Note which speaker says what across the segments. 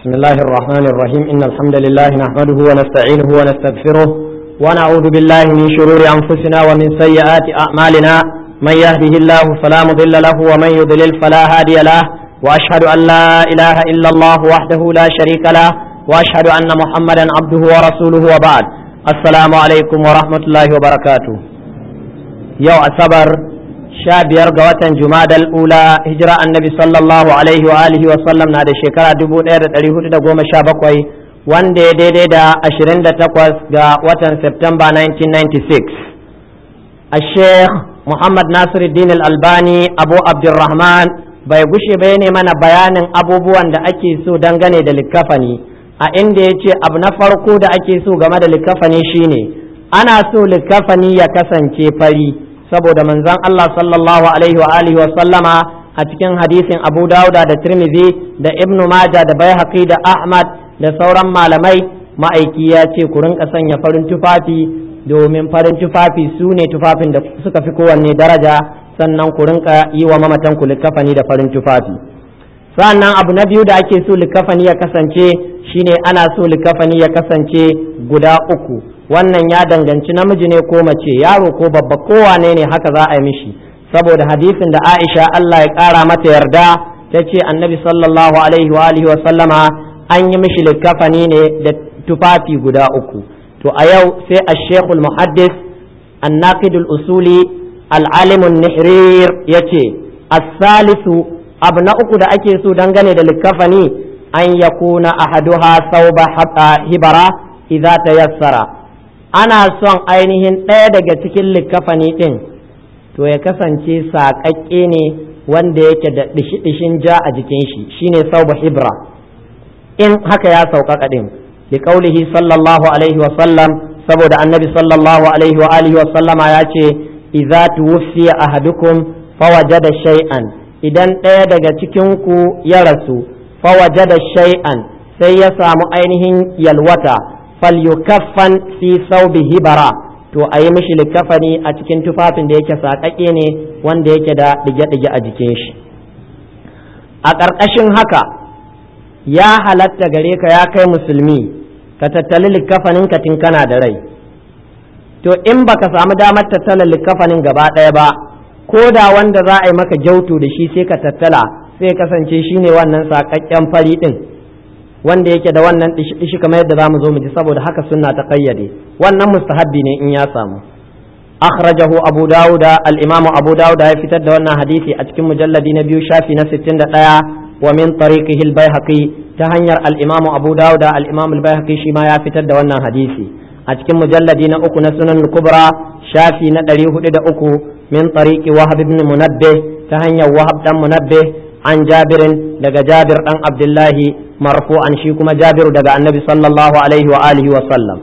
Speaker 1: بسم الله الرحمن الرحيم إن الحمد لله نحمده ونستعينه ونستغفره ونعوذ بالله من شرور أنفسنا ومن سيئات أعمالنا من يهده الله فلا مضل له ومن يضلل فلا هادي له وأشهد أن لا إله إلا الله وحده لا شريك له وأشهد أن محمدا عبده ورسوله وبعد السلام عليكم ورحمة الله وبركاته يو أصبر sha biyar ga watan jumadal ula hijira annabi sallallahu alaihi wa alihi wa sallam na da shekara dubu ɗaya da ɗari hudu da goma sha bakwai wanda ya daidai da ashirin da takwas ga watan september 1996 a sheikh muhammad nasiruddin albani abu abdurrahman bai gushe bai ne mana bayanin abubuwan da ake so dangane da likkafani a inda ya ce abu na farko da ake so game da likkafani shine ana so likkafani ya kasance fari saboda manzon Allah sallallahu alaihi wa alihi wa sallama a cikin hadisin Abu Dawuda da Tirmidhi da Ibn Majah da Baihaqi da Ahmad da sauran malamai ma'aiki ya ce ku rinka sanya farin tufafi domin farin tufafi su ne tufafin da suka fi kowanne daraja sannan ku rinka yi wa mamatan ku likafani da farin tufafi sannan abu na biyu da ake so likafani ya kasance shine ana so likafani ya kasance guda uku wannan ya danganci namiji ne ko mace yaro ko babba kowane ne haka za a yi mishi saboda hadisin da Aisha Allah ya ƙara mata yarda ta ce annabi sallallahu alaihi wa alihi wa sallama an yi mishi likafani ne da tufafi guda uku to a yau sai a shekul muhaddis annaqidul usuli al'alimun nihrir ya ce as-salisu abu na uku da ake so dangane da likafani an yakuna ahaduha sauba hibara idza tayassara ana son ainihin ɗaya daga cikin likafani ɗin to ya kasance saƙaƙƙe ne wanda yake da ɗishi-ɗishin ja a jikin shi shine sauba hibra in haka ya sauƙaƙa ɗin li qaulihi sallallahu alaihi wa sallam saboda annabi sallallahu alaihi wa alihi wa sallama ya ce idza tuwfiya ahadukum fawajada shay'an idan ɗaya daga cikin ku ya rasu fawajada shay'an sai ya samu ainihin yalwata falyukaffan fi saubi hibara to a yi mishi likafani a cikin tufafin da yake saƙaƙe ne wanda yake da ɗige-ɗige a jikin shi a ƙarƙashin haka ya halatta gare ka ya kai musulmi ka tattali likafanin ka tun kana da rai to in baka samu damar tattala likafanin gaba ɗaya ba ko da wanda za a yi maka gyautu da shi sai ka tattala sai kasance shine wannan saƙaƙƙen fari ɗin wanda yake da wannan dishi kamar yadda zamu zo mu ji saboda haka sunna ta kayyade wannan mustahabbi ne in ya samu akhrajahu abu dauda al-imamu abu dauda ya fitar da wannan hadisi a cikin mujalladi na biyu shafi na 61 wa min tariqihi al-baihaqi ta hanyar al-imamu abu dauda al-imamu al-baihaqi shi ma ya fitar da wannan hadisi a cikin mujalladi na uku na sunan kubra shafi na 403 min tariqi wahab ibn munabbih ta hanyar wahab dan munabbih an jabirin daga jabir dan abdullahi marfu'an shi kuma jabiru daga annabi sallallahu alaihi wa alihi wa sallam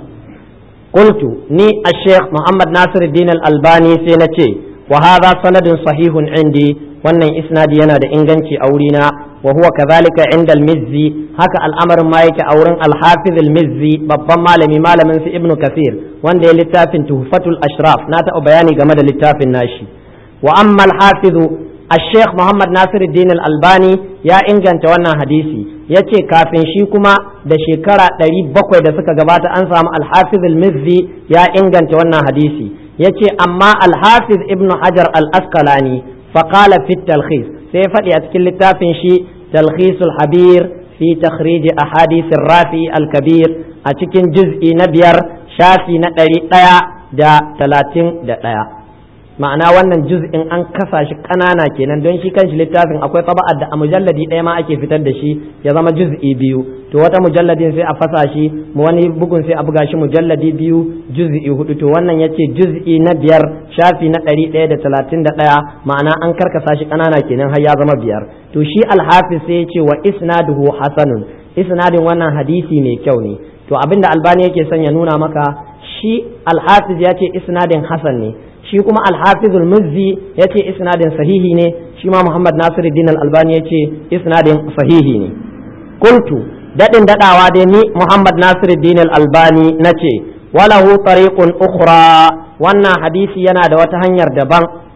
Speaker 1: qultu ni ash-shaykh muhammad nasiruddin al-albani sai na ce wa hadha sanadun sahihun indi wannan isnadi yana da inganci a wurina wa huwa kadhalika inda al-mizzi haka al'amarin ma yake a wurin al-hafiz al-mizzi babban malami malamin su ibnu kathir wanda ya littafin tuhfatul ashraf na taɓa bayani game da littafin nashi wa amma al-hafiz الشيخ محمد ناصر الدين الألباني يا إنجان توانا حديثي yace kafin shi kuma da shekara ɗari bakwai da suka gabata an samu alhafiz al-mizzi ya inganta wannan hadisi yace amma alhafiz ibnu hajar al-asqalani faqala fi talkhis sai faɗi a cikin littafin shi talkhisul habir fi takhrij ahadith rafi al-kabir a cikin juz'i na biyar shafi na ɗari ɗaya da talatin da ɗaya ma'ana wannan juz'in an kasa shi ƙanana kenan don shi kanshi littafin akwai taba'ar da a mujalladi ɗaya ma ake fitar da shi ya zama juz'i biyu to wata mujalladin sai a fasa shi wani bugun sai a buga shi mujalladi biyu juz'i hudu to wannan yace juz'i na biyar shafi na ɗari ɗaya da talatin da ɗaya ma'ana an karkasa shi ƙanana kenan har ya zama biyar to shi alhafiz sai ya ce wa isnaduhu hasanun isnadin wannan hadisi mai kyau ne to abinda albani yake son ya nuna maka shi alhafiz ya ce isnadin hasan ne shi kuma alhafizul muzzi ya ce isnadin sahihi ne shi ma muhammad nasiruddin al-albani ya ce isnadin sahihi ne kultu daɗin daɗawa dai ni muhammad nasiruddin al-albani na ce walahu tariqun ukhra wannan hadisi yana da wata hanyar daban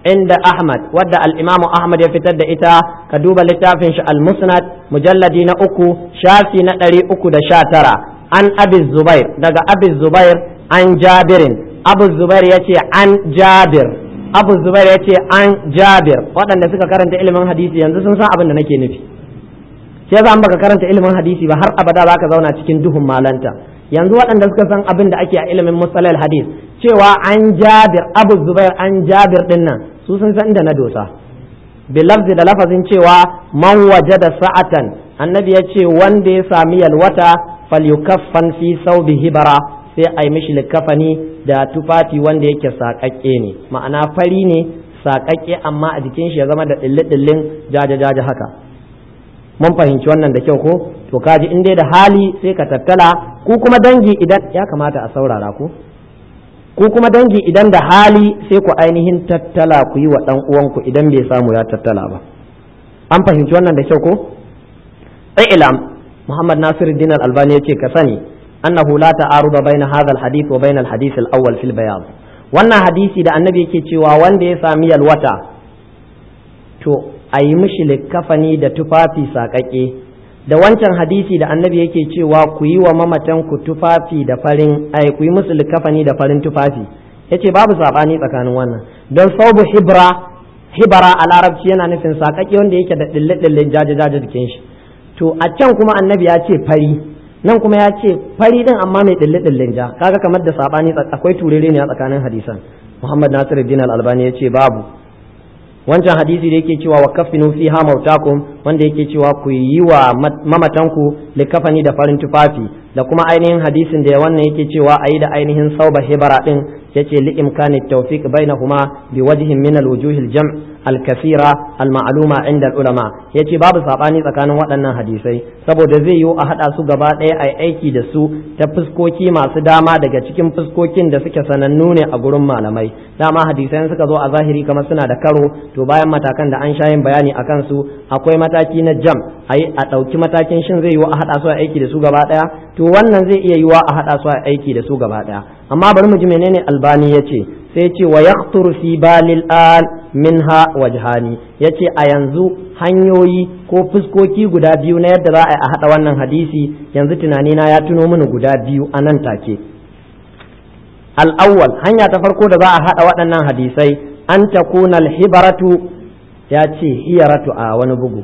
Speaker 1: inda Ahmad wadda al-Imam Ahmad ya fitar da ita ka duba littafin shi al-Musnad mujalladi na uku shafi na ɗari uku da sha tara an Abi Zubair daga Abi Zubair an Jabirin Abu Zubair ya ce an Jabir Abu Zubair ya ce an Jabir waɗanda suka karanta ilimin hadisi yanzu sun san abin da nake nufi sai za baka karanta ilimin hadisi ba har abada za ka zauna cikin duhun malanta yanzu waɗanda suka san abin da ake a ilimin musalal hadis cewa an jabir abu zubair an jabir din nan su sun san da na dosa bilafzi da lafazin cewa man waje da sa'atan annabi ya ce wanda ya sami yalwata falyukaffan fi saubi hibara sai a yi mishi likafani da tufafi wanda yake saƙaƙƙe ne ma'ana fari ne saƙaƙƙe amma a jikin shi ya zama da ɗille-ɗillen jaje-jaje haka mun fahimci wannan da kyau ko to kaji in dai da hali sai ka tattala ku kuma dangi idan ya kamata a saurara ku ku kuma dangi idan da hali sai ku ainihin tattala ku yi wa dan uwanku idan bai samu ya tattala ba an fahimci wannan da kyau ko ilam muhammad nasiruddin al-albani yace ka sani annahu la ta'aruda baina hadha al-hadith wa baina al-hadith al-awwal fil bayan wannan hadisi da annabi yake cewa wanda ya sami yalwata to a yi mishi likkafani da tufafi saƙaƙe da wancan hadisi da annabi yake cewa ku yi wa mamatan ku tufafi da farin ai ku yi musu likkafani da farin tufafi yace babu saɓani tsakanin wannan don saubu hibra hibara a larabci yana nufin saƙaƙe wanda yake da ɗille ɗille jaje jaje jikin shi to a can kuma annabi ya ce fari nan kuma ya ce fari din amma mai ɗille ɗillen ja kaga kamar da saɓani akwai turere ne a tsakanin hadisan muhammad nasiruddin al-albani ya ce babu wancan hadisi da yake cewa wa kafinu fiha mautakum wanda yake cewa ku yi wa mamatanku likafani da farin tufafi da kuma ainihin hadisin da wannan yake cewa ayi da ainihin sauba hibara din yace li imkani tawfiq bainahuma bi wajhin min al wujuh al jam' al kathira al ma'luma inda al ulama yace babu sabani tsakanin waɗannan hadisai saboda zai yiwu a hada su gaba ɗaya ai aiki da su ta fuskoki masu dama daga cikin fuskokin da suke sanannu ne a gurin malamai dama hadisai suka zo a zahiri kamar suna da karo to bayan matakan da an sha yin bayani akan su akwai mataki na jam ayi a ɗauki matakin shin zai yiwu a hada su a aiki da su gaba ɗaya to wannan zai iya yiwa a hada su a aiki da su gaba ɗaya amma bari mu ji menene albani ya ce sai ce wa yaqtur fi balil an minha wajhani yace a yanzu hanyoyi ko fuskoki guda biyu na yadda za a yi a hada wannan hadisi yanzu tunani na ya tuno mini guda biyu a nan take al-awwal hanya ta farko da za a hada waɗannan hadisai an takuna al-hibaratu ya ce hiyaratu a wani bugu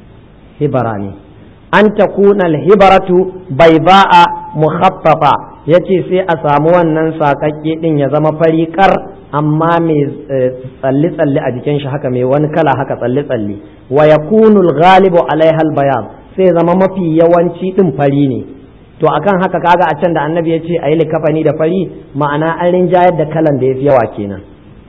Speaker 1: hibara ne an takuna al-hibaratu bayba'a mukhaffafa yace sai a samu wannan sakakke din ya zama fariƙar amma mai tsalle tsalle a jikin shi haka mai wani kala haka tsalle tsalle wa yakunu al-ghalibu alaiha al-bayan sai zama mafi yawanci din fari ne to akan haka kaga a can da annabi ya ce a yi likafani da fari ma'ana an rinjayar da kalan da ya fi yawa kenan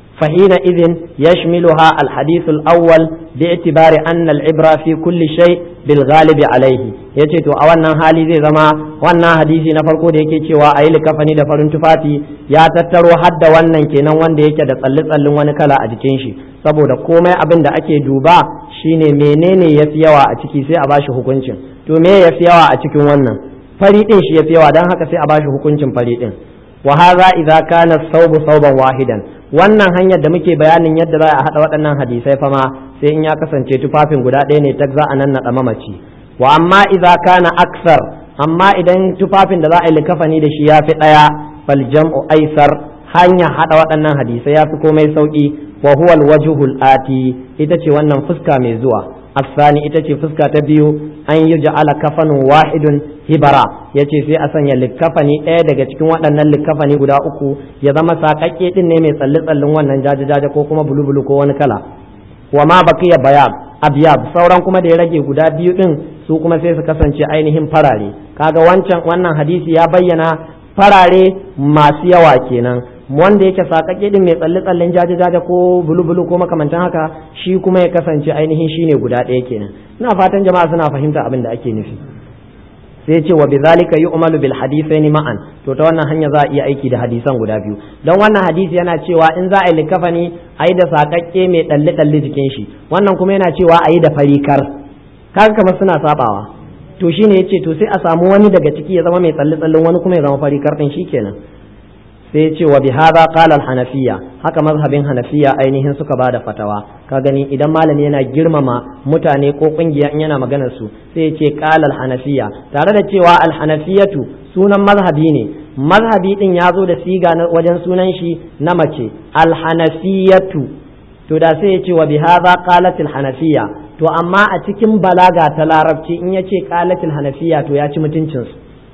Speaker 1: فحينئذ يشملها الحديث الأول باعتبار أن العبرة في كل شيء بالغالب عليه yace to a wannan hali zai zama wannan hadisi na farko da yake cewa a yi likafani da farin tufafi ya tattaro hadda wannan kenan wanda yake da tsalle tsallin wani kala a jikin shi saboda komai abin da ake duba shine menene ya fi yawa a ciki sai a bashi hukuncin to me ya fi yawa a cikin wannan fari din shi ya fi yawa don haka sai a bashi hukuncin fari din wa hadha idza kana thawbu thawban wahidan wannan hanyar da muke bayanin yadda za a haɗa waɗannan hadisai fa ma sai in ya kasance tufafin guda ɗaya ne tak za a nan naɗa mamaci wa amma idza kana aksar amma idan tufafin da za a yi likafani da shi ya fi ɗaya fal jam'u aisar hanya haɗa waɗannan hadisai ya fi komai sauƙi wa huwa alwajhul ati ita ce wannan fuska mai zuwa الثاني ita ce fuska ta biyu an yi ja'ala kafanin wahidun hibara ya ce sai a sanya likkafani ɗaya daga cikin waɗannan likkafani guda uku ya zama saƙaƙƙe ɗin ne mai tsalle tsallin wannan jaje-jaje ko kuma bulu-bulu ko wani kala wa ma baqiya bayab abyab sauran kuma da ya rage guda biyu ɗin su kuma sai su kasance ainihin farare kaga wancan wannan hadisi ya bayyana farare masu yawa kenan wanda yake sakake din mai tsalle tsallen jaje jaje ko bulu bulu ko makamantan haka shi kuma ya kasance ainihin shine guda ɗaya kenan ina fatan jama'a suna fahimta abin da ake nufi sai ce wa bizalika yu'malu bil hadithain ma'an to ta wannan hanya za a iya aiki da hadisan guda biyu don wannan hadisi yana cewa in za a yi likafani a yi da sakakke mai dalle dalle jikin shi wannan kuma yana cewa a yi da farikar kaga kamar suna sabawa to shine yace to sai a samu wani daga ciki ya zama mai tsalle tsallen wani kuma ya zama farikar din shikenan sai ya ce wa bi hadha qala al hanafiya haka mazhabin hanafiya ainihin suka ba da fatawa ka gani idan malami yana girmama mutane ko kungiya in yana maganar su sai ya ce qala al hanafiya tare da cewa al hanafiyatu sunan mazhabi ne mazhabi din ya zo da siga na wajen sunan shi na mace al hanafiyatu to da sai ya ce wa bi hadha qalat al hanafiya to amma a cikin balaga ta larabci in ya ce qalat al hanafiya to ya ci mutuncinsu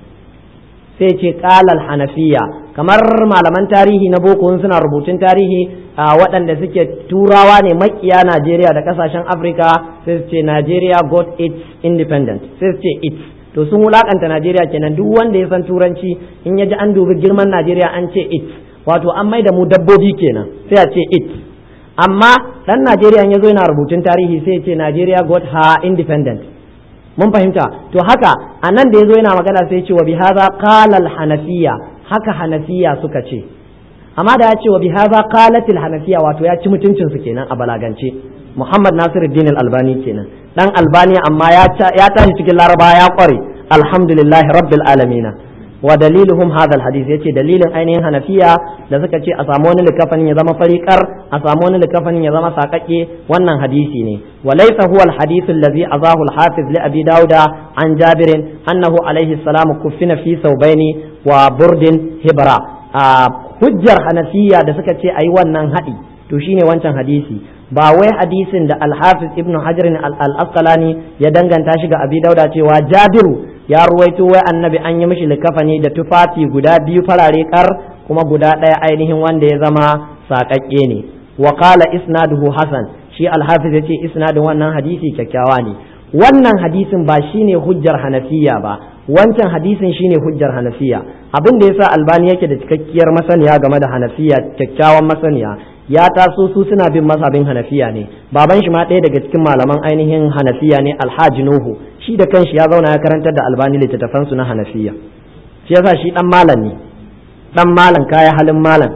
Speaker 1: sai ce qalal hanafiya kamar malaman tarihi na boko suna rubutun tarihi a waɗanda suke turawa ne makiya Najeriya da kasashen Afirka sai su ce Nigeria got its independent sai su ce its to sun wulakanta Najeriya kenan duk wanda ya san turanci in ya ji an dubi girman Najeriya an ce its wato an mai da mu dabbobi kenan sai a ce its amma dan Najeriya ya zo yana rubutun tarihi sai ya ce Nigeria got her independent mun fahimta to haka a nan da ya zo yana magana sai ce wa bi haza qala al hanafiya haka hanafiya suka ce amma da ya ce wa bi haza qalat al hanafiya wato ya ci mutuncin su kenan a balagance Muhammad Nasiruddin al Albani kenan dan Albani amma ya ya tashi cikin Laraba ya kware alhamdulillahi rabbil alamin wa daliluhum hadha alhadith yace dalilin ainihin hanafiya da suka ce a samu wani likafanin ya zama fariqar a samu wani likafanin ya zama sakakke wannan hadisi ne wa laysa huwa alhadith alladhi azahu alhafiz li abi dauda an jabir annahu alayhi salam kuffina fi thawbaini wa burdin hibra hujjar hanafiya da suka ce ayi wannan hadi to shine wancan hadisi ba wai hadisin da alhafiz ibnu hajar al-asqalani ya danganta shi ga abi dauda cewa jabiru ya ruwaito wai annabi an yi mishi likafani da tufafi guda biyu farare kar kuma guda ɗaya ainihin wanda ya zama saƙaƙƙe ne wa qala isnaduhu hasan shi alhafiz ya ce isnadin wannan hadisi kyakkyawa ne wannan hadisin ba shine hujjar hanafiya ba wancan hadisin shine hujjar hanafiya abin da yasa albani yake da cikakkiyar masaniya game da hanafiya kyakkyawan masaniya ya taso su suna bin mazhabin hanafiya ne baban shi ma ɗaya daga cikin malaman ainihin hanafiya ne alhaji nuhu shi da kanshi ya zauna ya karantar da albani littattafan su na hanafiya shi yasa shi dan malam ne dan malam kaya halin malam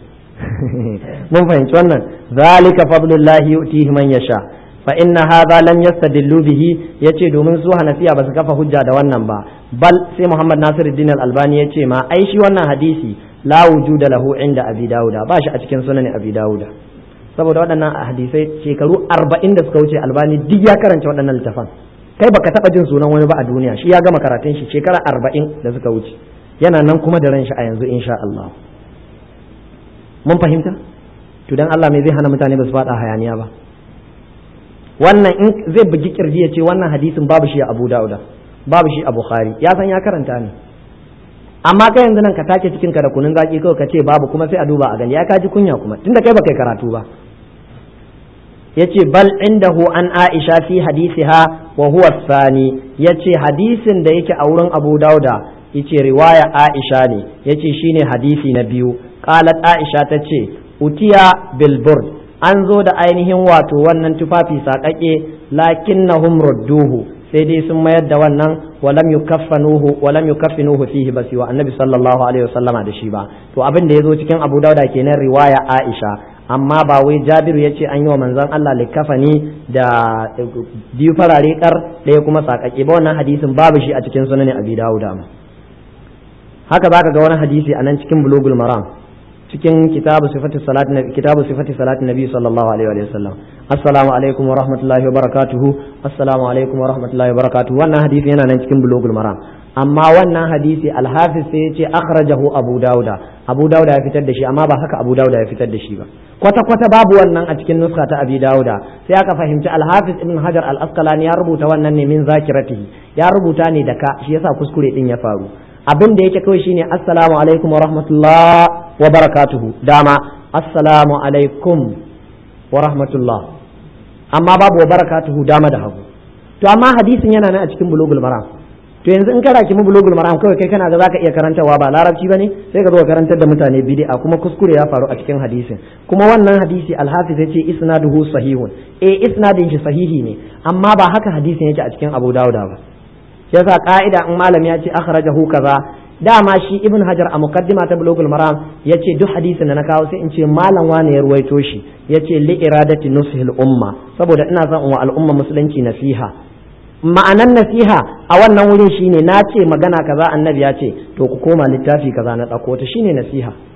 Speaker 1: mun fahimci wannan zalika fadlullahi yu'tihi man yasha fa inna hadha lam yastadillu bihi yace domin su hanafiya ba su kafa hujja da wannan ba bal sai muhammad nasiruddin al-albani yace ma ai shi wannan hadisi la wujuda lahu inda abi dauda ba shi a cikin sunan abi dauda saboda waɗannan hadisai shekaru arba'in da suka wuce albani duk ya karanta waɗannan littafan kai baka taɓa jin sunan wani ba a duniya shi ya gama karatun shi shekara arba'in da suka wuce yana nan kuma da ran shi a yanzu insha Allah mun fahimta to dan Allah me zai hana mutane ba su faɗa hayaniya ba wannan in zai bugi kirji ya ce wannan hadisin babu shi a Abu Dauda babu shi a Bukhari ya san ya karanta ne amma kai yanzu nan ka take cikin ka da kunun zaki kawai ka ce babu kuma sai a duba a gani ya kaji kunya kuma tunda kai baka karatu ba yace bal indahu an Aisha fi hadisiha wa huwa thani yace hadisin da yake a wurin Abu Dauda yace riwaya Aisha ne yace shine hadisi na biyu qalat Aisha tace utiya bil burd an zo da ainihin wato wannan tufafi saƙaƙe lakinnahum rudduhu sai dai sun mayar da wannan walam yukaffanuhu walam yukaffinuhu fihi basi wa annabi sallallahu alaihi wasallama da shi ba to abin da yazo cikin Abu Dauda kenan riwaya Aisha amma ba wai Jabiru yace an yi wa manzon Allah likafani da biyu farare kar ɗaya kuma saƙaƙe ba wannan hadisin babu shi a cikin sunan Abi Dauda haka zaka ga wani hadisi a nan cikin Bulugul Maram cikin kitabu sifati salat nabi kitabu sifati salat nabi sallallahu alaihi wa sallam assalamu alaikum wa rahmatullahi wa barakatuhu assalamu alaikum wa rahmatullahi wa barakatuhu wannan hadisi yana nan cikin bulugul maram amma wannan hadisi alhafiz sai ya ce akhrajahu abu dauda abu dauda ya fitar da shi amma ba haka abu dauda ya fitar da shi ba kwata kwata babu wannan a cikin nuska ta abi dauda sai aka fahimci alhafiz ibn hajar al asqalani ya rubuta wannan ne min zakiratihi ya rubuta ne da ka shi yasa kuskure din ya faru abin da yake kawai shine assalamu alaikum wa rahmatullah wa barakatuhu dama assalamu alaikum wa rahmatullah amma babu wa barakatuhu dama da hagu to amma hadisin yana nan a cikin bulugul maram to yanzu in kana kimi bulugul maram kawai kai kana ga zaka iya karantawa ba larabci bane sai ka zo ka karantar da mutane bid'a kuma kuskure ya faru a cikin hadisin kuma wannan hadisi alhafiz yace isnaduhu sahihun eh isnadin shi sahihi ne amma ba haka hadisin yake a cikin abu dauda ba yasa ka'ida in malam ya ce akhrajahu kaza dama shi ibn hajar a muqaddima ta bulugul maram yace duk hadisin da na kawo sai in ce malam wane ya ruwaito shi yace li iradati nushil umma saboda ina son wa al'umma musulunci nasiha ma'anan nasiha a wannan wurin shine na ce magana kaza annabi ya ce to ku koma littafi kaza na ɗauko ta shine nasiha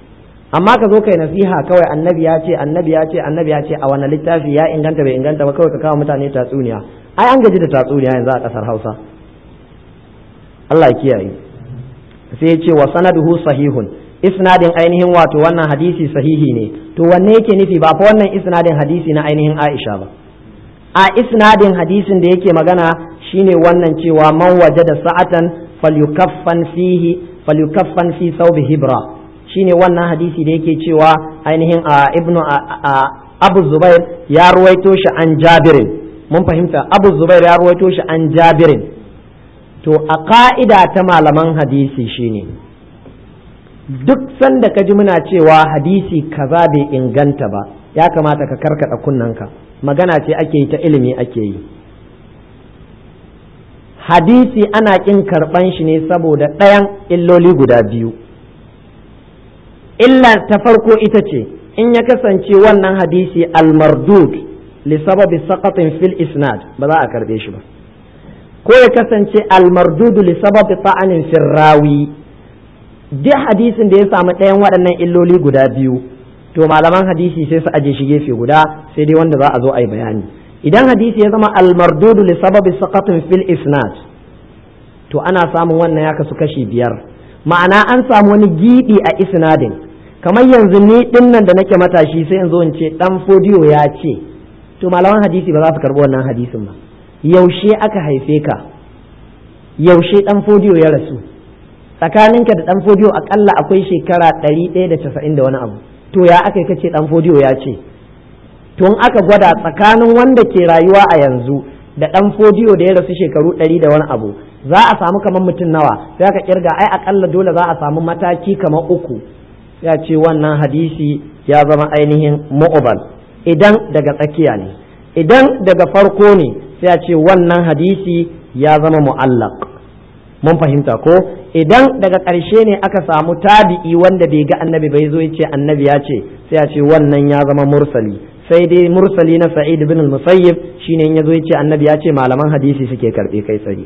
Speaker 1: amma ka zo kai nasiha kawai annabi ya ce annabi ya ce annabi ya ce a wani littafi ya inganta bai inganta ba kawai ka kawo mutane tatsuniya ai an gaji da tatsuniya yanzu a kasar Hausa Allah ya kiyaye sai ya ce wa sanaduhu sahihun isnadin ainihin wato wannan hadisi sahihi ne to wanne yake nufi ba fa wannan isnadin hadisi na ainihin Aisha ba a isnadin hadisin da yake magana shine wannan cewa man wajada sa'atan falyukaffan fihi falyukaffan fi thawbi hibra shine wannan hadisi da yake cewa ainihin a ibnu abu zubair ya ruwaito shi an jabirin mun fahimta abu zubair ya ruwaito shi an jabirin to a ka'ida ta malaman hadisi shine duk sanda ka ji muna cewa hadisi kaza bai inganta ba ya kamata ka karkada kunnanka magana ce ake yi ta ilimi ake yi hadisi ana kin karban shi ne saboda ɗayan illoli guda biyu illa ta farko ita ce in ya kasance wannan hadisi almardud li sababi saqatin fil isnad ba za a karbe shi ba ko ya kasance almardud li sababi ta'anin fil rawi duk hadisin da ya samu ɗayan waɗannan illoli guda biyu to malaman hadisi sai su aje shi gefe guda sai dai wanda za a zo a yi bayani idan hadisi ya zama almardud li sababi saqatin fil isnad to ana samun wannan ya kasu kashi biyar ma'ana an samu wani giɓi a isnadin kamar yanzu ni din nan da nake matashi sai in zo in ce dan fodiyo ya ce to malaman hadisi ba za su karbi wannan hadisin ba yaushe aka haife ka yaushe dan fodiyo ya rasu tsakaninka da dan fodiyo akalla akwai shekara ɗari ɗaya da casa'in da wani abu to ya aka yi kace dan fodiyo ya ce to in aka gwada tsakanin wanda ke rayuwa a yanzu da dan fodiyo da ya rasu shekaru ɗari da wani abu za a samu kamar mutum nawa sai aka kirga ai akalla dole za a samu mataki kamar uku ya ce wannan hadisi ya zama ainihin mu'ubal idan daga tsakiya ne idan daga farko ne sai ya ce wannan hadisi ya zama mu'allaq mun fahimta ko idan daga ƙarshe ne aka samu tabi'i wanda bai ga annabi bai zo ya ce annabi ya ce sai ya ce wannan ya zama mursali sai dai mursali na sa'id bin al-musayyib shine in ya zo ya ce annabi ya ce malaman hadisi suke karbe kai tsaye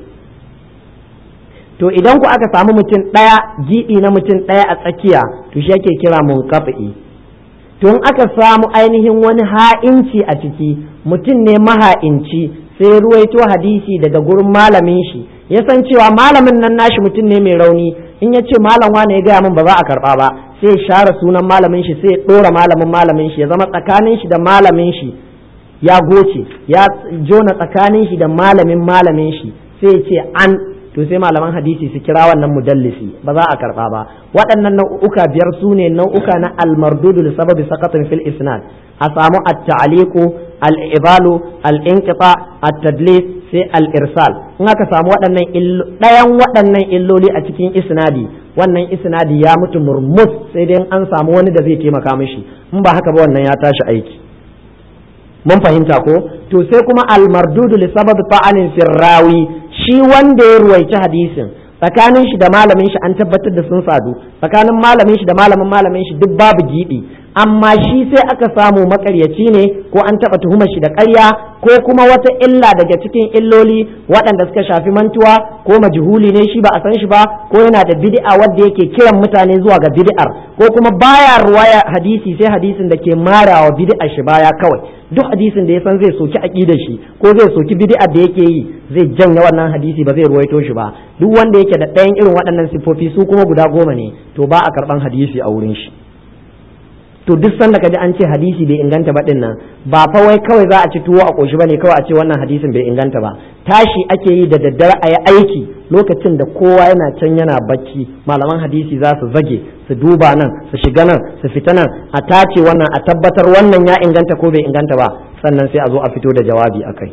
Speaker 1: to idan ku aka samu mutum ɗaya jiɗi na mutum ɗaya a tsakiya to shi ake kira munqati to in aka samu ainihin wani ha'inci a ciki mutum ne maha'inci sai ruwaito hadisi daga gurin malamin shi ya san cewa malamin nan nashi mutum ne mai rauni in ya ce malam wane ya gaya min ba za a karba ba sai ya share sunan malamin shi sai ya ɗora malamin malamin shi ya zama tsakanin shi da malamin shi ya goce ya jona tsakanin shi da malamin malamin shi sai ya ce an to sai malaman hadisi su kira wannan mudallisi ba za a karba ba waɗannan nau'uka biyar su ne nau'uka na almardudu li sababi saqatin fil isnad a samu at-ta'liqu al-ibalu al-inqita at-tadlis sai al-irsal in aka samu waɗannan ɗayan waɗannan illoli a cikin isnadi wannan isnadi ya mutu murmus sai dai an samu wani da zai taimaka mishi in ba haka ba wannan ya tashi aiki mun fahimta ko to sai kuma almardudu li sababi ta'anin firrawi shi wanda ya ruwaici hadisin tsakanin shi da malamin shi an tabbatar da sun sadu tsakanin malamin shi da malamin malamin shi duk babu gibi amma shi sai aka samu makaryaci ne ko an taba tuhumar shi da ƙarya ko kuma wata illa daga cikin illoli waɗanda suka shafi mantuwa ko majhuli ne shi ba a san shi ba ko yana da bid'a wanda yake kiran mutane zuwa ga bid'ar ko kuma baya ruwaya hadisi sai hadisin da ke marawa bid'ar shi baya kawai duk hadisin da ya san zai soki aqidar shi ko zai soki bid'ar da yake yi zai janye wannan hadisi ba zai ruwaito shi ba duk wanda yake da ɗayan irin waɗannan sifofi su kuma guda goma ne to ba a karɓan hadisi a wurin shi to duk sanda ka ji an ce hadisi bai inganta ba din nan ba fa wai kawai za a ci tuwo a koshi bane kawai a ce wannan hadisin bai inganta ba tashi ake yi da daddare a yi aiki lokacin da kowa yana can yana bacci malaman hadisi za su zage su duba nan su shiga nan su fita nan a tace wannan a tabbatar wannan ya inganta ko bai inganta ba sannan sai a zo a fito da jawabi akai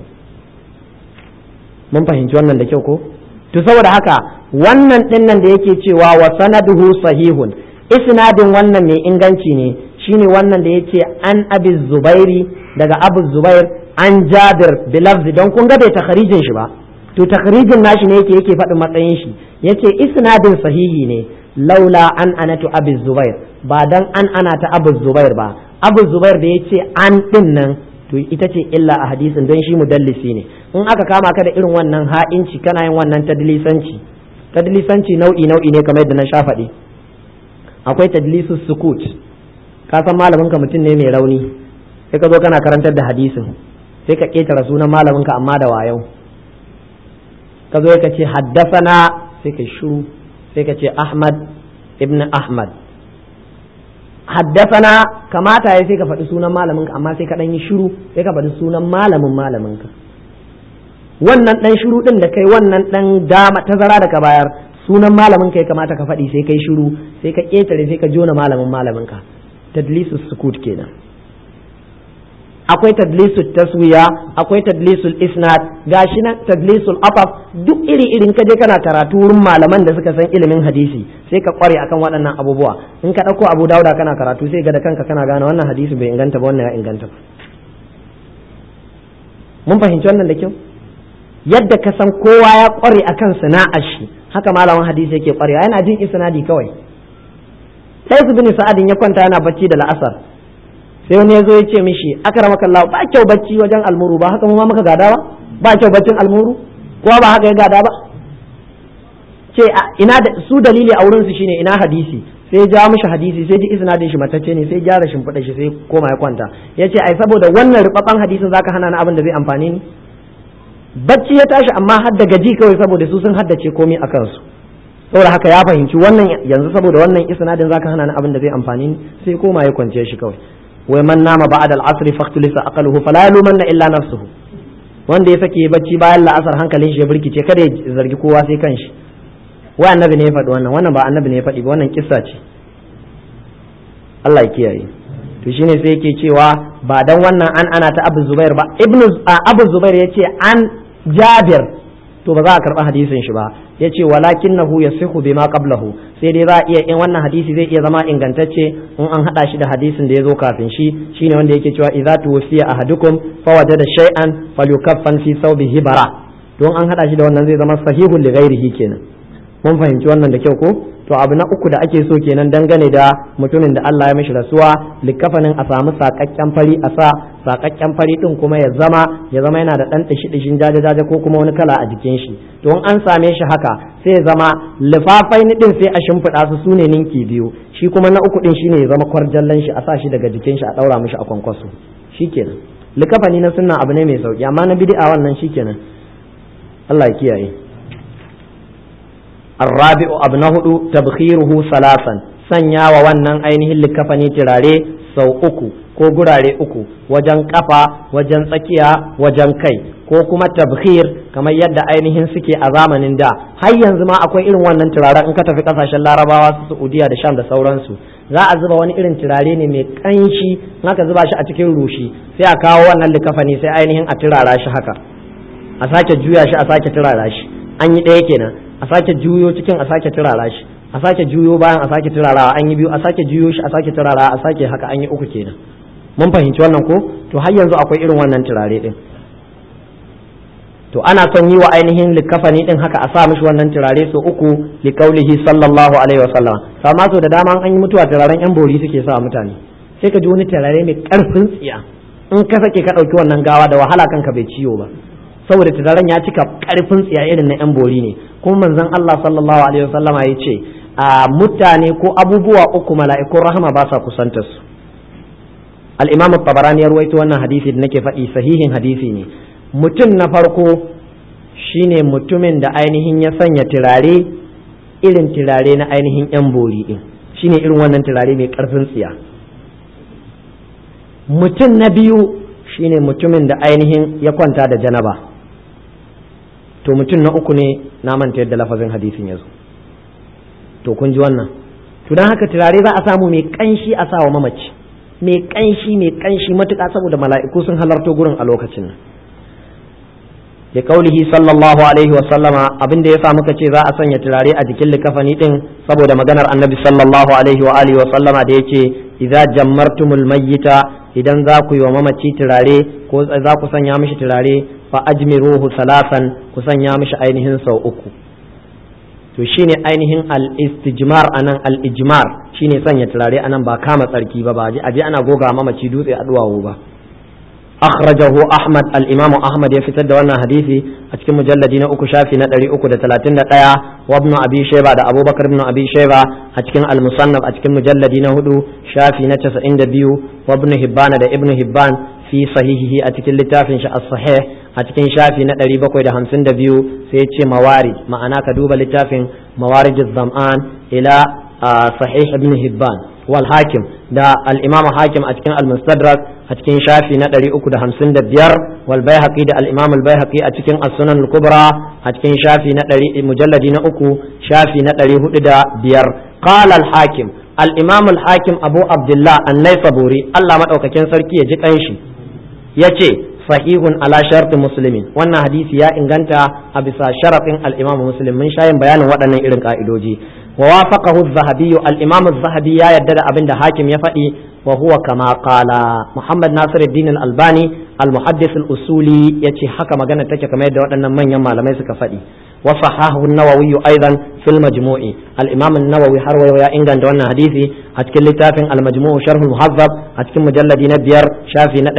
Speaker 1: mun fahimci wannan da kyau ko to saboda haka wannan din nan da yake cewa wa sanaduhu sahihun isnadin wannan mai inganci ne shine wannan da yace an abi zubairi daga abu zubair an jabir bilafzi don kun ga bai takharijin shi ba to takharijin nashi ne yake yake faɗin matsayin shi yace isnadin sahihi ne laula an anatu abi zubair ba dan an ana ta abu zubair ba abu zubair da yace an din nan to ita ce illa a hadisin don shi mudallisi ne in aka kama ka da irin wannan ha'inci kana yin wannan tadlisanci tadlisanci nau'i nau'i ne kamar yadda na sha faɗi akwai tadlisus sukut ka san malamin ka mutum ne mai rauni sai ka zo kana karantar da hadisin sai ka ketara sunan malamin ka amma da wayo ka zo ka ce haddasana sai ka shiru sai ka ce ahmad ibn ahmad haddasana kamata ya sai ka faɗi sunan malamin ka amma sai ka ɗan yi shiru sai ka faɗi sunan malamin malamin ka wannan ɗan shiru ɗin da kai wannan ɗan dama tazara da ka bayar sunan malamin ka ya kamata ka faɗi sai kai shiru sai ka ƙetare sai ka jona malamin malamin ka tadlisu sukut kenan akwai tadlisul taswiya akwai tadlisul isnad gashi nan tadlisul afaf duk iri irin ka je kana karatu wurin malaman da suka san ilimin hadisi sai ka kware akan waɗannan abubuwa in ka ɗauko abu dauda kana karatu sai ga da kanka kana gane wannan hadisi bai inganta ba wannan ya inganta ba mun fahimci wannan da kyau yadda ka san kowa ya kware akan sana'ar shi haka malamin hadisi yake kwarewa yana jin isnadi kawai sai su bin sa'adin ya kwanta yana bacci da la'asar sai wani ya zo ya ce mishi akramaka Allah ba kyau bacci wajen almuru ba haka mu ma muka gada ba ba kyau baccin almuru kowa ba haka ya gada ba ce ina da su dalili a wurin su shine ina hadisi sai ja mishi hadisi sai ji isnadin shi matacce ne sai gyara shimfiɗa shi sai koma ya kwanta ya ce ai saboda wannan rubabban hadisin zaka hana ni abin da zai amfani ni bacci ya tashi amma har da gaji kawai saboda su sun haddace komai a kansu saboda haka ya fahimci wannan yanzu saboda wannan isnadin zaka hana ni abin da zai amfani ni sai koma ya kwance shi kawai wai man nama ba'da al-asr faqtulisa aqaluhu fala yalumanna illa nafsuhu wanda ya sake bacci bayan la'asar hankalin shi ya burkice kada ya zargi kowa sai kanshi wai annabi ne ya faɗi wannan wannan ba annabi ne ya faɗi ba wannan kissa ce Allah ya kiyaye to shine sai yake cewa ba dan wannan an ana ta Abu Zubair ba Ibnu Abu Zubair yace an Jabir to ba za a karɓi hadisin shi ba ya ce walakinnahu yasihu bima qablahu sai dai za a iya in wannan hadisi zai iya zama ingantacce in an hada shi da hadisin da ya zo kafin shi shine wanda yake cewa idza tuwfiya ahadukum fawajada shay'an falyukaffan fi thawbihi bara to an hada shi da wannan zai zama sahihun li ghairihi kenan mun fahimci wannan da kyau ko to abu na uku da ake so kenan dangane da mutumin da Allah ya mishi rasuwa likafanin a samu sakakken fari a sa sakakken fari din kuma ya zama ya zama yana da dan dishi dishin jaje jaje ko kuma wani kala a jikin shi to in an same shi haka sai ya zama lifafai ni din sai a shimfiɗa su sune ninki biyu shi kuma na uku din shine ya zama kwarjallan shi a sa shi daga jikin shi a daura mishi a kwankwaso shikenan likafani na sunna abu ne mai sauki amma na bid'a wannan shikenan Allah ya kiyaye الرابع أبن هدو تبخيره ثلاثا sanya wa wannan ainihin likafani turare sau uku ko gurare uku wajen kafa wajen tsakiya wajen kai ko kuma tabkhir kamar yadda ainihin suke a zamanin da har yanzu ma akwai irin wannan turaren in ka tafi kasashen larabawa su saudiya da sham da sauransu za a zuba wani irin turare ne mai kanshi in aka zuba shi a cikin rushi sai a kawo wannan likafani sai ainihin a turara shi haka a sake juya shi a sake turara shi an yi ɗaya kenan a sake juyo cikin a sake turara shi a sake juyo bayan a sake turarawa an yi biyu a sake juyo shi a sake turarawa a sake haka an yi uku kenan mun fahimci wannan ko to har yanzu akwai irin wannan turare din to ana son yi wa ainihin likafani din haka a sa mishi wannan turare so uku li kaulihi sallallahu alaihi wasallam sama so da dama an yi mutuwa turaren yan bori suke sa mutane sai ka ji wani turare mai karfin tsiya in ka sake ka ɗauki wannan gawa da wahala kanka bai ciwo ba saboda turaren ya cika karfin tsiya irin na yan bori ne kuma manzon Allah sallallahu alaihi wasallama ya ce a mutane ko abubuwa uku mala'ikun rahama ba sa kusantar su al-imam tabarani ya ruwaito wannan hadisi da nake faɗi sahihin hadisi ne mutum na farko shine mutumin da ainihin ya sanya turare irin turare na ainihin yan bori din shine irin wannan turare mai karfin tsiya mutum na biyu shine mutumin da ainihin ya kwanta da janaba to mutum na uku ne na manta yadda lafazin hadisin ya zo to kun ji wannan to don haka turare za a samu mai kanshi a sawa mamaci mai kanshi mai kanshi matuƙa saboda mala'iku sun halarto gurin a lokacin nan da kaulihi sallallahu alaihi wa sallama abin da ya sa muka ce za a sanya turare a jikin likafani din saboda maganar annabi sallallahu alaihi wa alihi wa sallama da yace idza jammartumul mayyita idan za ku yi wa mamaci turare ko za ku sanya mishi turare fa ajmiruhu salasan ku sanya mishi ainihin sau uku to shine ainihin al-istijmar anan al-ijmar shine sanya turare anan ba kama tsarki ba ba aje ana goga mamaci dutse a duwawu ba akhrajahu ahmad al-imamu ahmad ya fitar da wannan hadisi a cikin mujalladi na uku shafi na 331 wa ibn abi shayba da abubakar ibn abi shayba a cikin al-musannaf a cikin mujalladi na hudu shafi na 92 wa ibn hibban da ibn hibban fi sahihihi a cikin littafin shi as-sahih a cikin shafi na 752 sai ya ce mawarid ma'ana ka duba littafin mawarid az-zam'an ila sahih ibn hibban wal hakim da al-imam hakim a cikin al-mustadrak a cikin shafi na 355 wal baihaqi da al-imam al-baihaqi a cikin as-sunan al-kubra a cikin shafi na 100 mujalladi na uku shafi na 405 qala al-hakim al-imam al-hakim abu abdullah an-naisaburi Allah madaukakin sarki ya ji kanshi yace sahihun ala sharti muslimin wannan hadisi ya inganta a bisa sharafin al-imam muslim mun shayin bayanin waɗannan irin ka'idoji wa wafaqahu az-zahabi al-imam az-zahabi ya yadda da abin da hakim ya faɗi wa huwa kama qala muhammad nasiruddin al-albani al-muhaddis al-usuli yace haka magana take kamar yadda waɗannan manyan malamai suka faɗi wa sahahu an-nawawi aidan fil majmu'i al-imam an-nawawi har wayo ya inganta wannan hadisi a cikin littafin al-majmu' sharh al-muhazzab a cikin mujalladi na biyar shafi na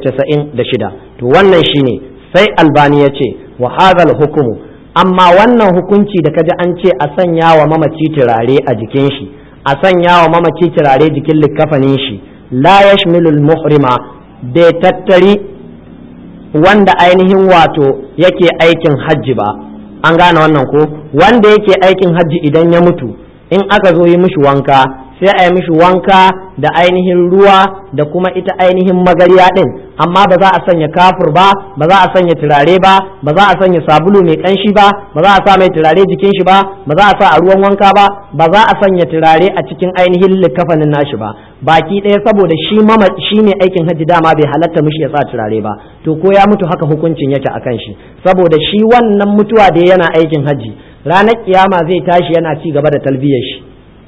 Speaker 1: 196 to wannan shine sai albani yace wa hadha al-hukmu amma wannan hukunci da kaji an ce a sanya wa mamaci turare a jikin shi a sanya wa mamaci turare jikin likkafanin shi la yashmilul muhrima bai tattari wanda ainihin wato yake aikin hajji ba an gane wannan ko wanda yake aikin hajji idan ya mutu in aka zo yi mishi wanka sai a yi mishi wanka da ainihin ruwa da kuma ita ainihin magariya din amma ba za a sanya kafur ba ba za a sanya turare ba ba za a sanya sabulu mai kanshi ba ba za a sa mai turare jikin shi ba ba za a sa a ruwan wanka ba ba za a sanya turare a cikin ainihin likafanin nashi ba baki ɗaya saboda shi mama shi ne aikin hajji dama bai halatta mishi ya sa turare ba to ko ya mutu haka hukuncin yake akan shi saboda shi wannan mutuwa da yana aikin hajji ranar kiyama zai tashi yana ci gaba da talbiyar shi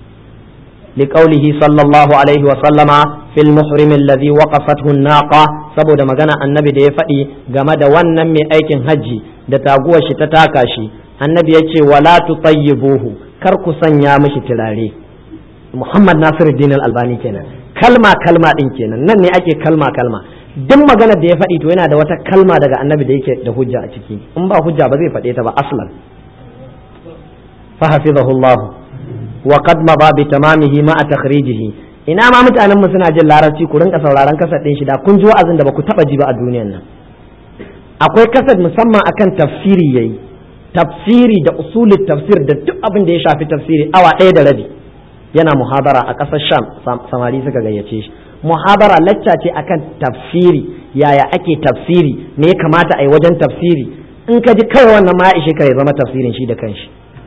Speaker 1: لقوله صلى الله عليه وسلم في المحرم الذي وقفته الناقة saboda magana annabi da ya faɗi game da wannan mai aikin hajji da taguwar shi ta taka shi annabi ya ce wala tutayyibuhu kar ku sanya mishi turare Muhammad Nasiruddin Al-Albani kenan kalma kalma din kenan nan ne ake kalma kalma duk magana da ya faɗi to yana da wata kalma daga annabi da yake da hujja a ciki in ba hujja ba zai faɗe ta ba aslan fa hafizahullahu wa qad maba bi tamamihi ma takhrijihi ina ma mutanen mu suna jin larabci ku rinka sauraron kasar din shi da kun ji wa'azin da baku taba ji ba a duniyan nan akwai kasar musamman akan tafsiri yayi tafsiri da usulul tafsir da duk abin da ya shafi tafsiri awa ɗaya da rabi yana muhabara a ƙasar sham samari suka gayyace shi muhabara lacca ce akan tafsiri yaya ake tafsiri me ya kamata a yi wajen tafsiri in ka ji kawai wannan ma ya ishe ka ya zama tafsirin shi da kanshi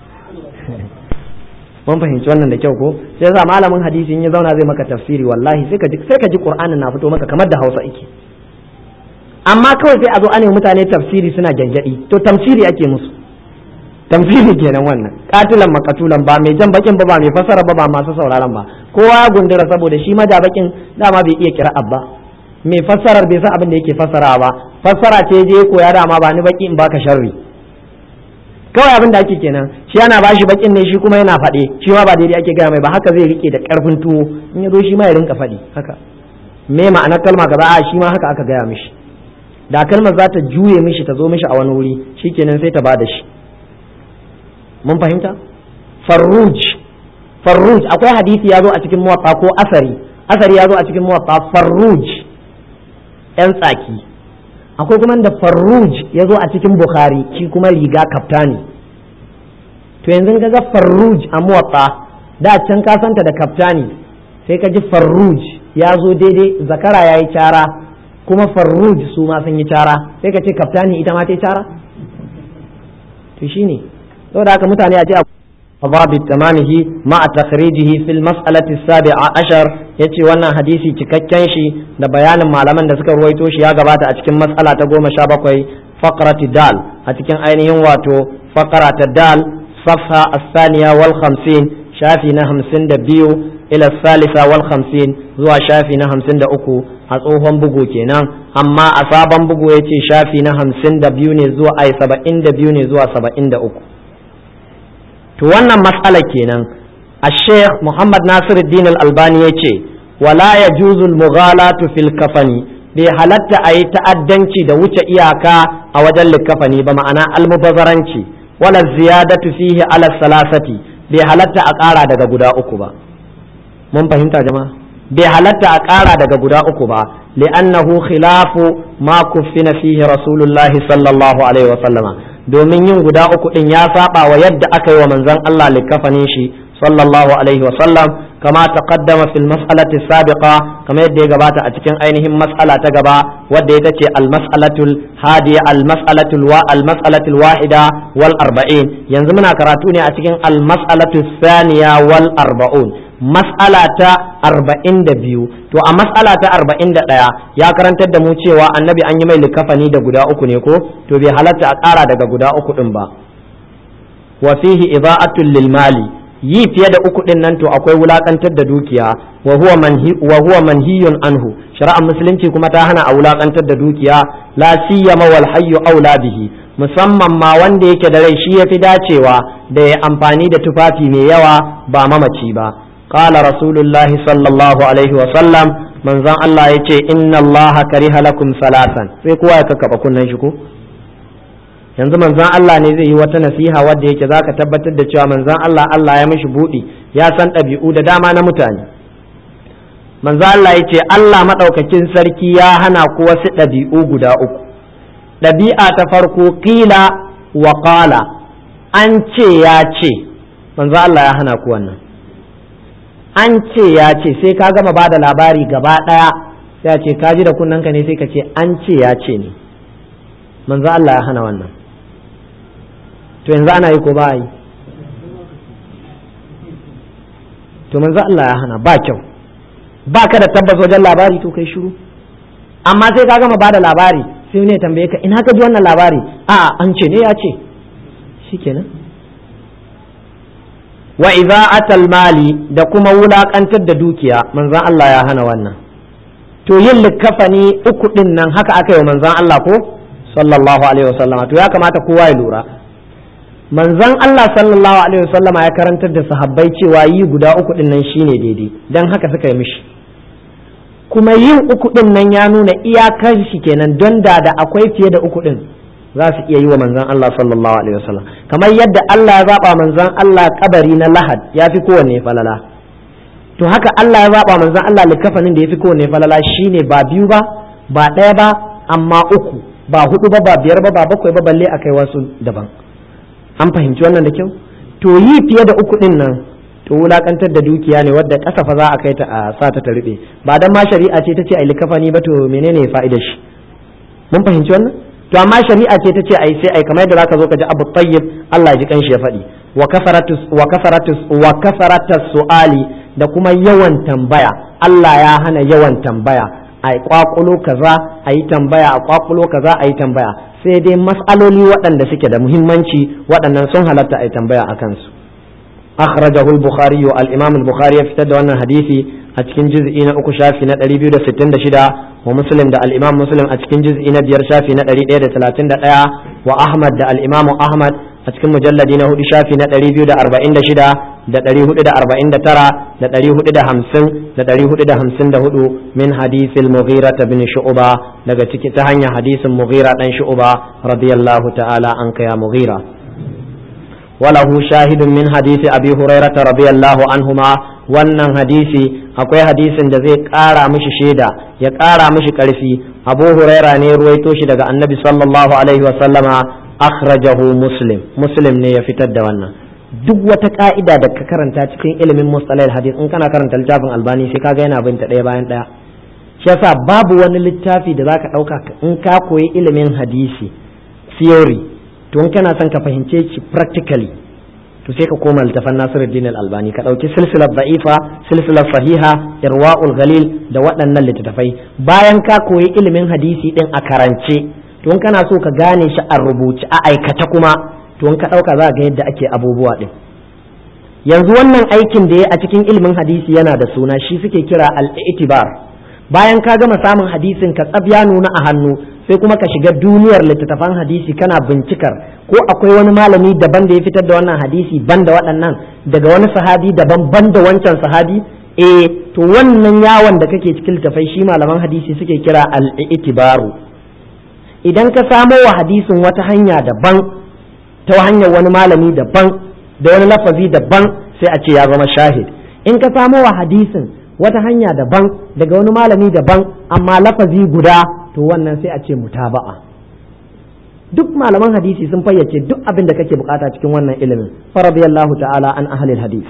Speaker 1: mun fahimci wannan da kyau ko sai yasa malamin hadisi in ya zauna zai maka tafsiri wallahi sai ka ji sai ka ji qur'anin na fito maka kamar da Hausa yake amma kawai sai a zo ana mutane tafsiri suna gyangyadi to tafsiri ake musu tafsiri kenan wannan katilan makatulan ba mai jan bakin ba ba mai fasara ba ba masu sauraron ba kowa ya gundura saboda shi maja bakin dama bai iya kira abba mai fassarar bai san abin da yake fassara ba fassara ce je koya dama ba ni baki in baka sharri kawai abin da ake kenan shi yana bashi bakin ne shi kuma yana faɗe shi ma ba daidai ake gaya mai ba haka zai rike da ƙarfin tuwo in ya zo shi ma ya rinka faɗi haka me ma'anar kalma gaba a shi ma haka aka gaya mishi da kalmar za ta juye mishi ta zo mishi a wani wuri shikenan sai ta ba da shi mun fahimta farruj farruj akwai hadisi ya zo a cikin muwatta ko asari asari ya zo a cikin muwatta farruj yan tsaki akwai kuma da farruj ya zo a cikin bukhari shi kuma riga kaftani to yanzu ka ga farruj a muwatta da can ka santa da kaftani sai ka ji farruj ya zo daidai zakara ya yi cara kuma farruj su ma sun yi cara sai ka ce kaftani ita ma ta yi cara to shine saboda haka mutane a ce باب تمامه مع تخريجه في المسألة السابعة عشر yace wannan hadisi cikakken shi da bayanin malaman da suka ruwaito shi ya gabata a cikin mas'ala ta goma sha bakwai faqrati dal a cikin ainihin wato faqara ta dal safha as-saniya wal khamsin shafi na hamsin da biyu ila salisa wal khamsin zuwa shafi na hamsin da uku a tsohon bugu kenan amma a sabon bugu yace shafi na hamsin da biyu ne zuwa ai saba'in da biyu ne zuwa saba'in da uku to wannan matsala kenan a sheikh muhammad nasiruddin al-albani ya ce wala ya juzul mughalatu fil kafani bai halatta a yi ta'addanci da wuce iyaka a wajen likafani ba ma'ana almubazaranci wala ziyadatu fihi ala salasati bai halatta a ƙara daga guda uku ba mun fahimta jama'a bai halatta a ƙara daga guda uku ba li'annahu khilafu ma kuffina fihi rasulullahi sallallahu alaihi wa sallama domin yin guda uku din ya saba wa yadda aka yi wa manzon Allah likafanin shi sallallahu alaihi wa sallam kama taqaddama fil mas'alati sabiqa kama yadda ya gabata a cikin ainihin mas'ala ta gaba wadda ita ce al mas'alatul hadiya al mas'alatul wa al mas'alatul wahida wal arba'in yanzu muna karatu ne a cikin al mas'alatul thaniya wal arba'un mas'ala ta arba'in da biyu to a mas'ala ta arba'in da ɗaya ya karantar da mu cewa annabi an yi mai likafani da guda uku ne ko to bai halatta a ƙara daga guda uku ɗin ba wa fihi ida'atul lil mali yi fiye da uku ɗin nan to akwai wulakantar da dukiya wa huwa manhi wa huwa manhiyun anhu shari'ar musulunci kuma ta hana a wulakantar da dukiya la siyama wal hayyu aula bihi musamman ma wanda yake da rai shi yafi dacewa da ya amfani da tufafi mai yawa ba mamaci ba قال رسول الله صلى الله عليه وسلم من زان الله يتي إن الله كره لكم ثلاثا sai kowa ya kakkaba kunnen shi ko yanzu manzon Allah ne zai yi wata nasiha wadda yake zaka tabbatar da cewa manzon Allah Allah ya mishi buɗi ya san ɗabi'u da dama na mutane manzon Allah ya ce Allah maɗaukakin sarki ya hana ku wasu ɗabi'u guda uku ɗabi'a ta farko ƙila wa ƙala an ce ya ce manzon Allah ya hana ku wannan an ce ya ce sai ka gama ba da labari gaba ɗaya sai a ce ka ji da kunnanka ne sai ka ce an ce ya ce ne manzo Allah ya hana wannan to yanzu ana yi ko ba yi to manzo Allah ya hana ba kyau ba ka da tabbas wajen labari to kai shiru amma sai ka gama ba da labari sai ne tambaye ka ina ka ji wannan labari a an ce ne ya ce shikenan wa idza atal mali da kuma wulakantar da dukiya manzon Allah ya hana wannan to yin likafani uku din nan haka aka yi manzon Allah ko sallallahu alaihi wasallama to ya kamata kowa ya lura manzon Allah sallallahu alaihi wasallama ya karantar da sahabbai cewa yi guda uku din nan shine daidai dan haka suka yi mishi kuma yin uku din nan ya nuna iyakar shi kenan don da da akwai fiye da uku din za su iya yi wa manzan Allah sallallahu alaihi wasallam kamar yadda Allah ya zaba manzan Allah kabari na lahad ya fi kowanne falala to haka Allah ya zaba manzan Allah likafanin da ya fi kowanne falala shine ba biyu ba ba ɗaya ba amma uku ba hudu ba ba biyar ba ba bakwai ba balle akai wasu daban an fahimci wannan da kyau to yi fiye da uku din nan to wulakantar da dukiya ne wadda kasafa za a kai ta a sa ta ta rube ba dan ma shari'a ce ta ce ai likafani ba to menene fa'idar shi mun fahimci wannan to amma shari'a ce ta ce ai sai ai kamar yadda zaka zo ka ji abu tayyib Allah ya ji kanshi ya faɗi wa kasaratus wa kasaratus wa kasaratus su'ali da kuma yawan tambaya Allah ya hana yawan tambaya ai kwakulo kaza ayi tambaya a kwakulo kaza ayi tambaya sai dai mas'aloli waɗanda suke da muhimmanci waɗannan sun halatta ai tambaya akan su akhrajahu al-bukhari wa al-imam al-bukhari ya fitar da wannan hadisi a cikin juz'i na uku shafi na 266 wa muslim da al-imam muslim a cikin juz'i na biyar shafi na 131 wa ahmad da al-imam ahmad a cikin mujalladi na hudu shafi na 246 da 449 da 450 da 454 min hadithil mughira bin shu'ba daga ciki ta hanyar hadisin mughira dan shu'ba radiyallahu ta'ala anka ya mughira وله شاهد من حديث أبي هريرة رضي الله عنهما wannan hadisi akwai hadisin da zai ƙara mishi shaida ya ƙara mishi ƙarfi abu huraira ne ruwaito shi daga annabi sallallahu alaihi wasallama akhrajahu muslim muslim ne ya fitar da wannan duk wata ka'ida da ka karanta cikin ilimin mustalahil hadis in kana karanta littafin albani sai kaga yana bin ta ɗaya bayan ɗaya shi yasa babu wani littafi da zaka ɗauka in ka koyi ilimin hadisi theory to in kana son ka fahimce shi practically to sai ka koma littafan Nasiruddin Al-Albani ka dauki silsilar da'ifa silsilar sahiha irwaul ghalil da waɗannan littattafai bayan ka koyi ilimin hadisi din a karance to in kana so ka gane shi a rubuce a aikata kuma to in ka dauka za ga yadda ake abubuwa din yanzu wannan aikin da ya a cikin ilimin hadisi yana da suna shi suke kira al-i'tibar bayan ka gama samun hadisin ka tsab ya nuna a hannu sai kuma ka shiga duniyar littattafan hadisi kana bincikar ko akwai wani malami daban da ya fitar da wannan hadisi ban da waɗannan daga wani sahabi daban ban da wancan sahabi eh to wannan yawon da kake cikin littafai shi malaman hadisi suke kira al-i'tibaru idan ka samo wa hadisin wata hanya daban ta hanyar wani malami daban da wani lafazi daban sai a ce ya zama shahid in ka samo wa hadisin wata hanya daban daga wani malami daban amma lafazi guda to wannan sai a ce mutaba'a duk malaman hadisi sun fayyace duk abin da kake bukata cikin wannan ilimin faradiyallahu ta'ala an ahlil hadis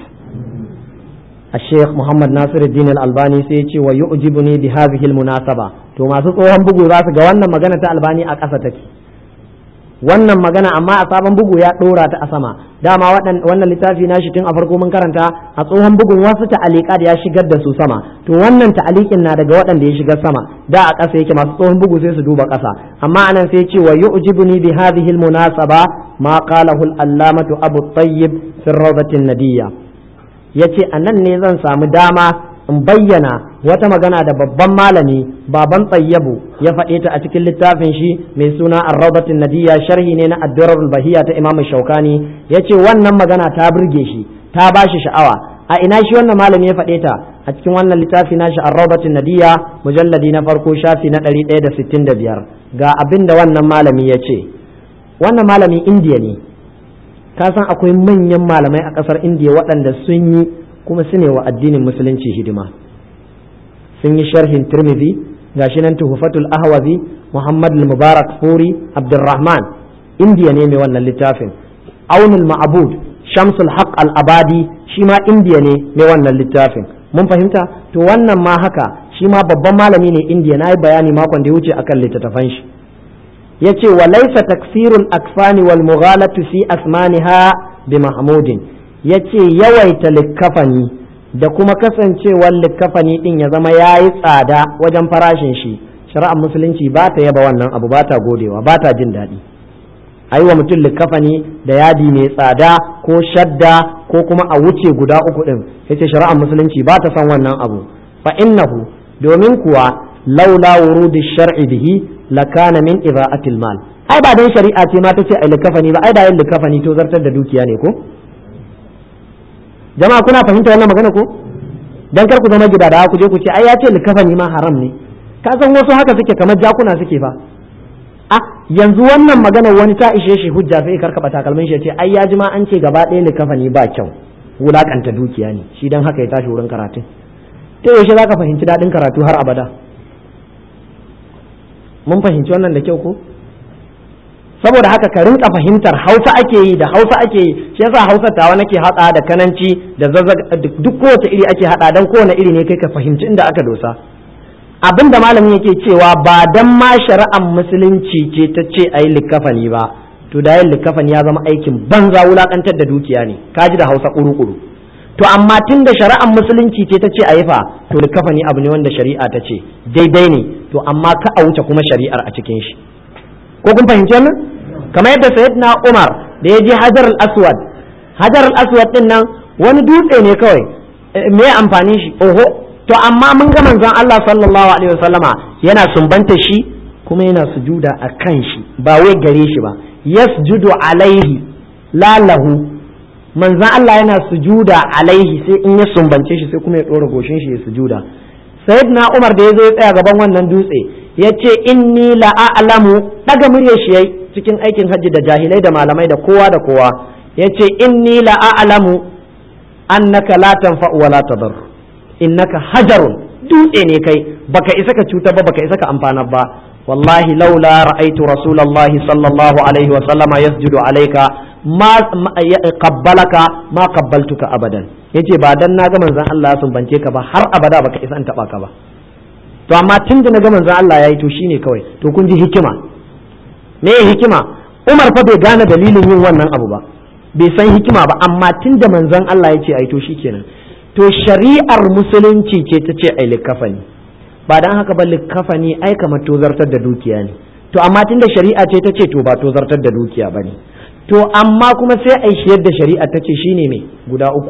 Speaker 1: الشيخ محمد ناصر الدين الألباني سيتي ويعجبني بهذه المناسبة to masu tsohon bugu za su ga wannan magana ta albani a ƙasa take wannan magana amma a sabon bugu ya ɗora ta a sama dama wannan littafi na shi tun a farko mun karanta a tsohon bugun wasu ta'alika da ya shigar da su sama to wannan ta'alikin na daga waɗanda ya shigar sama da a ƙasa yake masu tsohon bugu sai su duba ƙasa amma anan sai ce wa yu'jibuni bi hadhihi al-munasaba ma qalahu al-allamatu abu tayyib fi rawdatin nadiyya yace anan ne zan samu dama in bayyana wata magana da babban malami baban tsayyabu ya faɗe ta a cikin littafin shi mai suna arraudatin nadiya sharhi ne na addurar bahiya ta imamu shaukani ya ce wannan magana ta burge shi ta ba shi sha'awa a ina shi wannan malami ya faɗe ta a cikin wannan littafi na shi arraudatin nadiya mujalladi na farko shafi na ɗari ɗaya da sittin da biyar ga abin da wannan malami ya ce wannan malami indiya ne ka san akwai manyan malamai a ƙasar indiya waɗanda sun yi kuma su ne wa addinin musulunci hidima sun yi sharhin tirmidhi gashi nan tuhufatul ahwazi muhammad mubarak furi abdurrahman indiya ne mai wannan littafin aunul ma'bud shamsul haq al abadi shi ma indiya ne mai wannan littafin mun fahimta to wannan ma haka shi ma babban malami ne indiya na yi bayani makon da ya wuce akan littattafan shi ya ce wa laisa taksirul akfani wal mughalatu fi asmaniha bi mahmudin ya ce yawaita likkafani da kuma kasancewar likkafani din ya zama ya yi tsada wajen farashin shi shari'ar musulunci ba ta yaba wannan abu ba ta godewa ba ta jin daɗi a yi wa mutum likkafani da yadi mai tsada ko shadda ko kuma a wuce guda uku ɗin ya ce shari'ar musulunci ba ta son wannan abu fa innahu domin kuwa laula wurudi shar'i bihi lakana min ida'atil mal ai ba dan shari'a ce ma ta ce ai likkafani ba ai da yin likkafani to zartar da dukiya ne ko jama'a kuna fahimta wannan magana ko dan kar ku zama gida da ku je ku ce ai ya ce likafani ma haram ne ka san wasu haka suke kamar jakuna suke fa a yanzu wannan magana wani ta ishe shi hujja sai karkaba takalmin shi ya ce ai ya ji ma an ce gaba ɗaya likafani ba kyau wulakanta dukiya ne shi dan haka ya tashi wurin karatu to yaushe zaka fahimci daɗin karatu har abada mun fahimci wannan da kyau ko saboda haka ka rinka fahimtar hausa ake yi da hausa ake yi shi yasa hausa tawa nake hada da kananci da zazzag duk kowace iri ake hada dan kowane iri ne kai ka fahimci inda aka dosa abin da malamin yake cewa ba dan ma shari'ar musulunci ce ta ce a yi likafani ba to da yin likafani ya zama aikin banza wulakantar da dukiya ne ka ji da hausa kuru-kuru to amma tun da shari'ar musulunci ce ta ce a yi fa to likafani abu ne wanda shari'a ta ce daidai ne to amma ka a wuce kuma shari'ar a cikin shi ko kun fahimci wannan kamar yadda sayyidina Umar da ya je Hajar al-Aswad Hajar al-Aswad din nan wani dutse ne kawai me amfani shi oho to amma mun ga manzon Allah sallallahu alaihi wasallama yana sumbanta shi kuma yana sujuda a kan shi ba wai gare shi ba yasjudu alaihi la lahu manzon Allah yana sujuda alaihi sai in ya sumbance shi sai kuma ya dora goshin shi ya sujuda sayyidina Umar da ya zo ya tsaya gaban wannan dutse ya ce inni la'alamu daga murya shi yayi cikin aikin hajji da jahilai da malamai da kowa da kowa ya ce inni la'alamu annaka la tanfa wa la tadar innaka hajarun dutse ne kai baka isa ka cuta ba baka isa ka amfana ba wallahi laula ra'aitu rasulullahi sallallahu alaihi wa sallama yasjudu alayka ma qabbalaka ma qabbaltuka abadan yace ba dan na ga manzon Allah ya sumbance ka ba har abada baka isa an taba ka ba to amma tun da na ga manzon Allah ya yi to shine kawai to kun ji hikima me hikima Umar fa bai gane dalilin yin wannan abu ba bai san hikima ba amma tun da manzon Allah ya ce ai to shikenan to shari'ar musulunci ce ta ce ai likafani ba dan haka ba likafani ai kamar tozartar da dukiya ne to amma tun da shari'a ce ta ce to ba tozartar da dukiya bane to amma kuma sai ai shi yadda shari'a ta ce shine me guda uku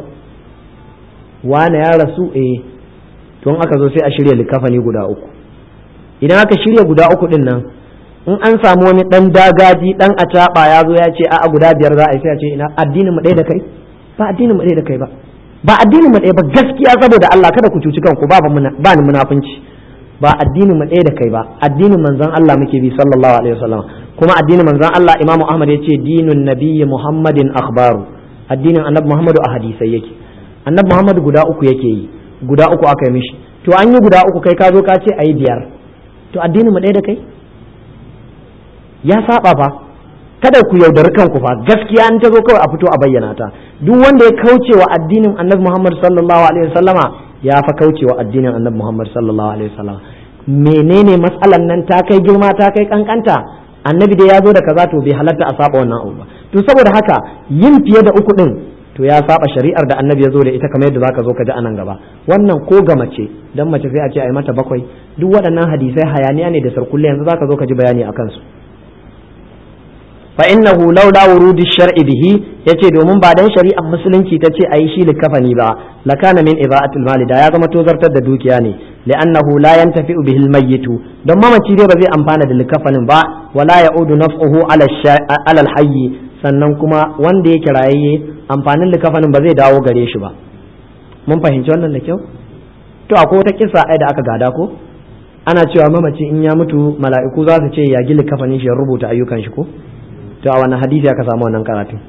Speaker 1: wane ya rasu eh tun aka zo sai a shirya likafani guda uku idan aka shirya guda uku din nan in an samu wani dan dagaji dan acaba ya zo ya ce a'a guda biyar za a yi sai a ce ina addinin mu ɗaya da kai ba addinin mu ɗaya da kai ba ba addinin mu ɗaya ba gaskiya saboda Allah kada ku cuci kanku ba ba ni munafunci ba addinin mu ɗaya da kai ba addinin manzon Allah muke bi sallallahu alaihi wasallam kuma addinin manzon Allah Imam Ahmad yace dinun nabiyyi Muhammadin akhbaru addinin annabi Muhammadu a hadisai yake annabi Muhammadu guda uku yake yi guda uku aka yi mishi to an yi guda uku kai ka zo ka ce ayi biyar to addinin mu ɗaya da kai ya saba fa kada ku yaudari kanku fa gaskiya an ta zo kawai a fito a bayyana ta duk wanda ya kauce wa addinin annabi Muhammad sallallahu alaihi wasallama ya fa kauce wa addinin annabi Muhammad sallallahu alaihi wasallama menene matsalan nan ta kai girma ta kai kankanta annabi da ya zo da kaza to bai halatta a saba wannan abu ba to saboda haka yin fiye da uku din to ya saba shari'ar da annabi ya zo da ita kamar yadda zaka zo ka ji anan gaba wannan ko ga mace dan mace sai a ce ai mata bakwai duk waɗannan hadisai hayaniya ne da sarkulle yanzu zaka zo ka ji bayani akan su fa innahu laula wurudi shar'i bihi yace domin ba dan shari'ar musulunci ta ce ayi shi likafani ba lakana min ibaatil mali da ya zama tozartar da dukiya ne li'annahu la yantafi'u bihi almayyitu don mamaci dai ba zai amfana da likafanin ba wala ya'udu naf'uhu ala ala alhayy sannan kuma wanda yake rayayye amfanin likafanin ba zai dawo gare shi ba mun fahimci wannan da kyau to akwai wata kisa ai da aka gada ko ana cewa mamaci in ya mutu mala'iku za su ce ya gili kafanin shi ya rubuta ayyukan shi ko to a wannan hadisi aka samu wannan karatu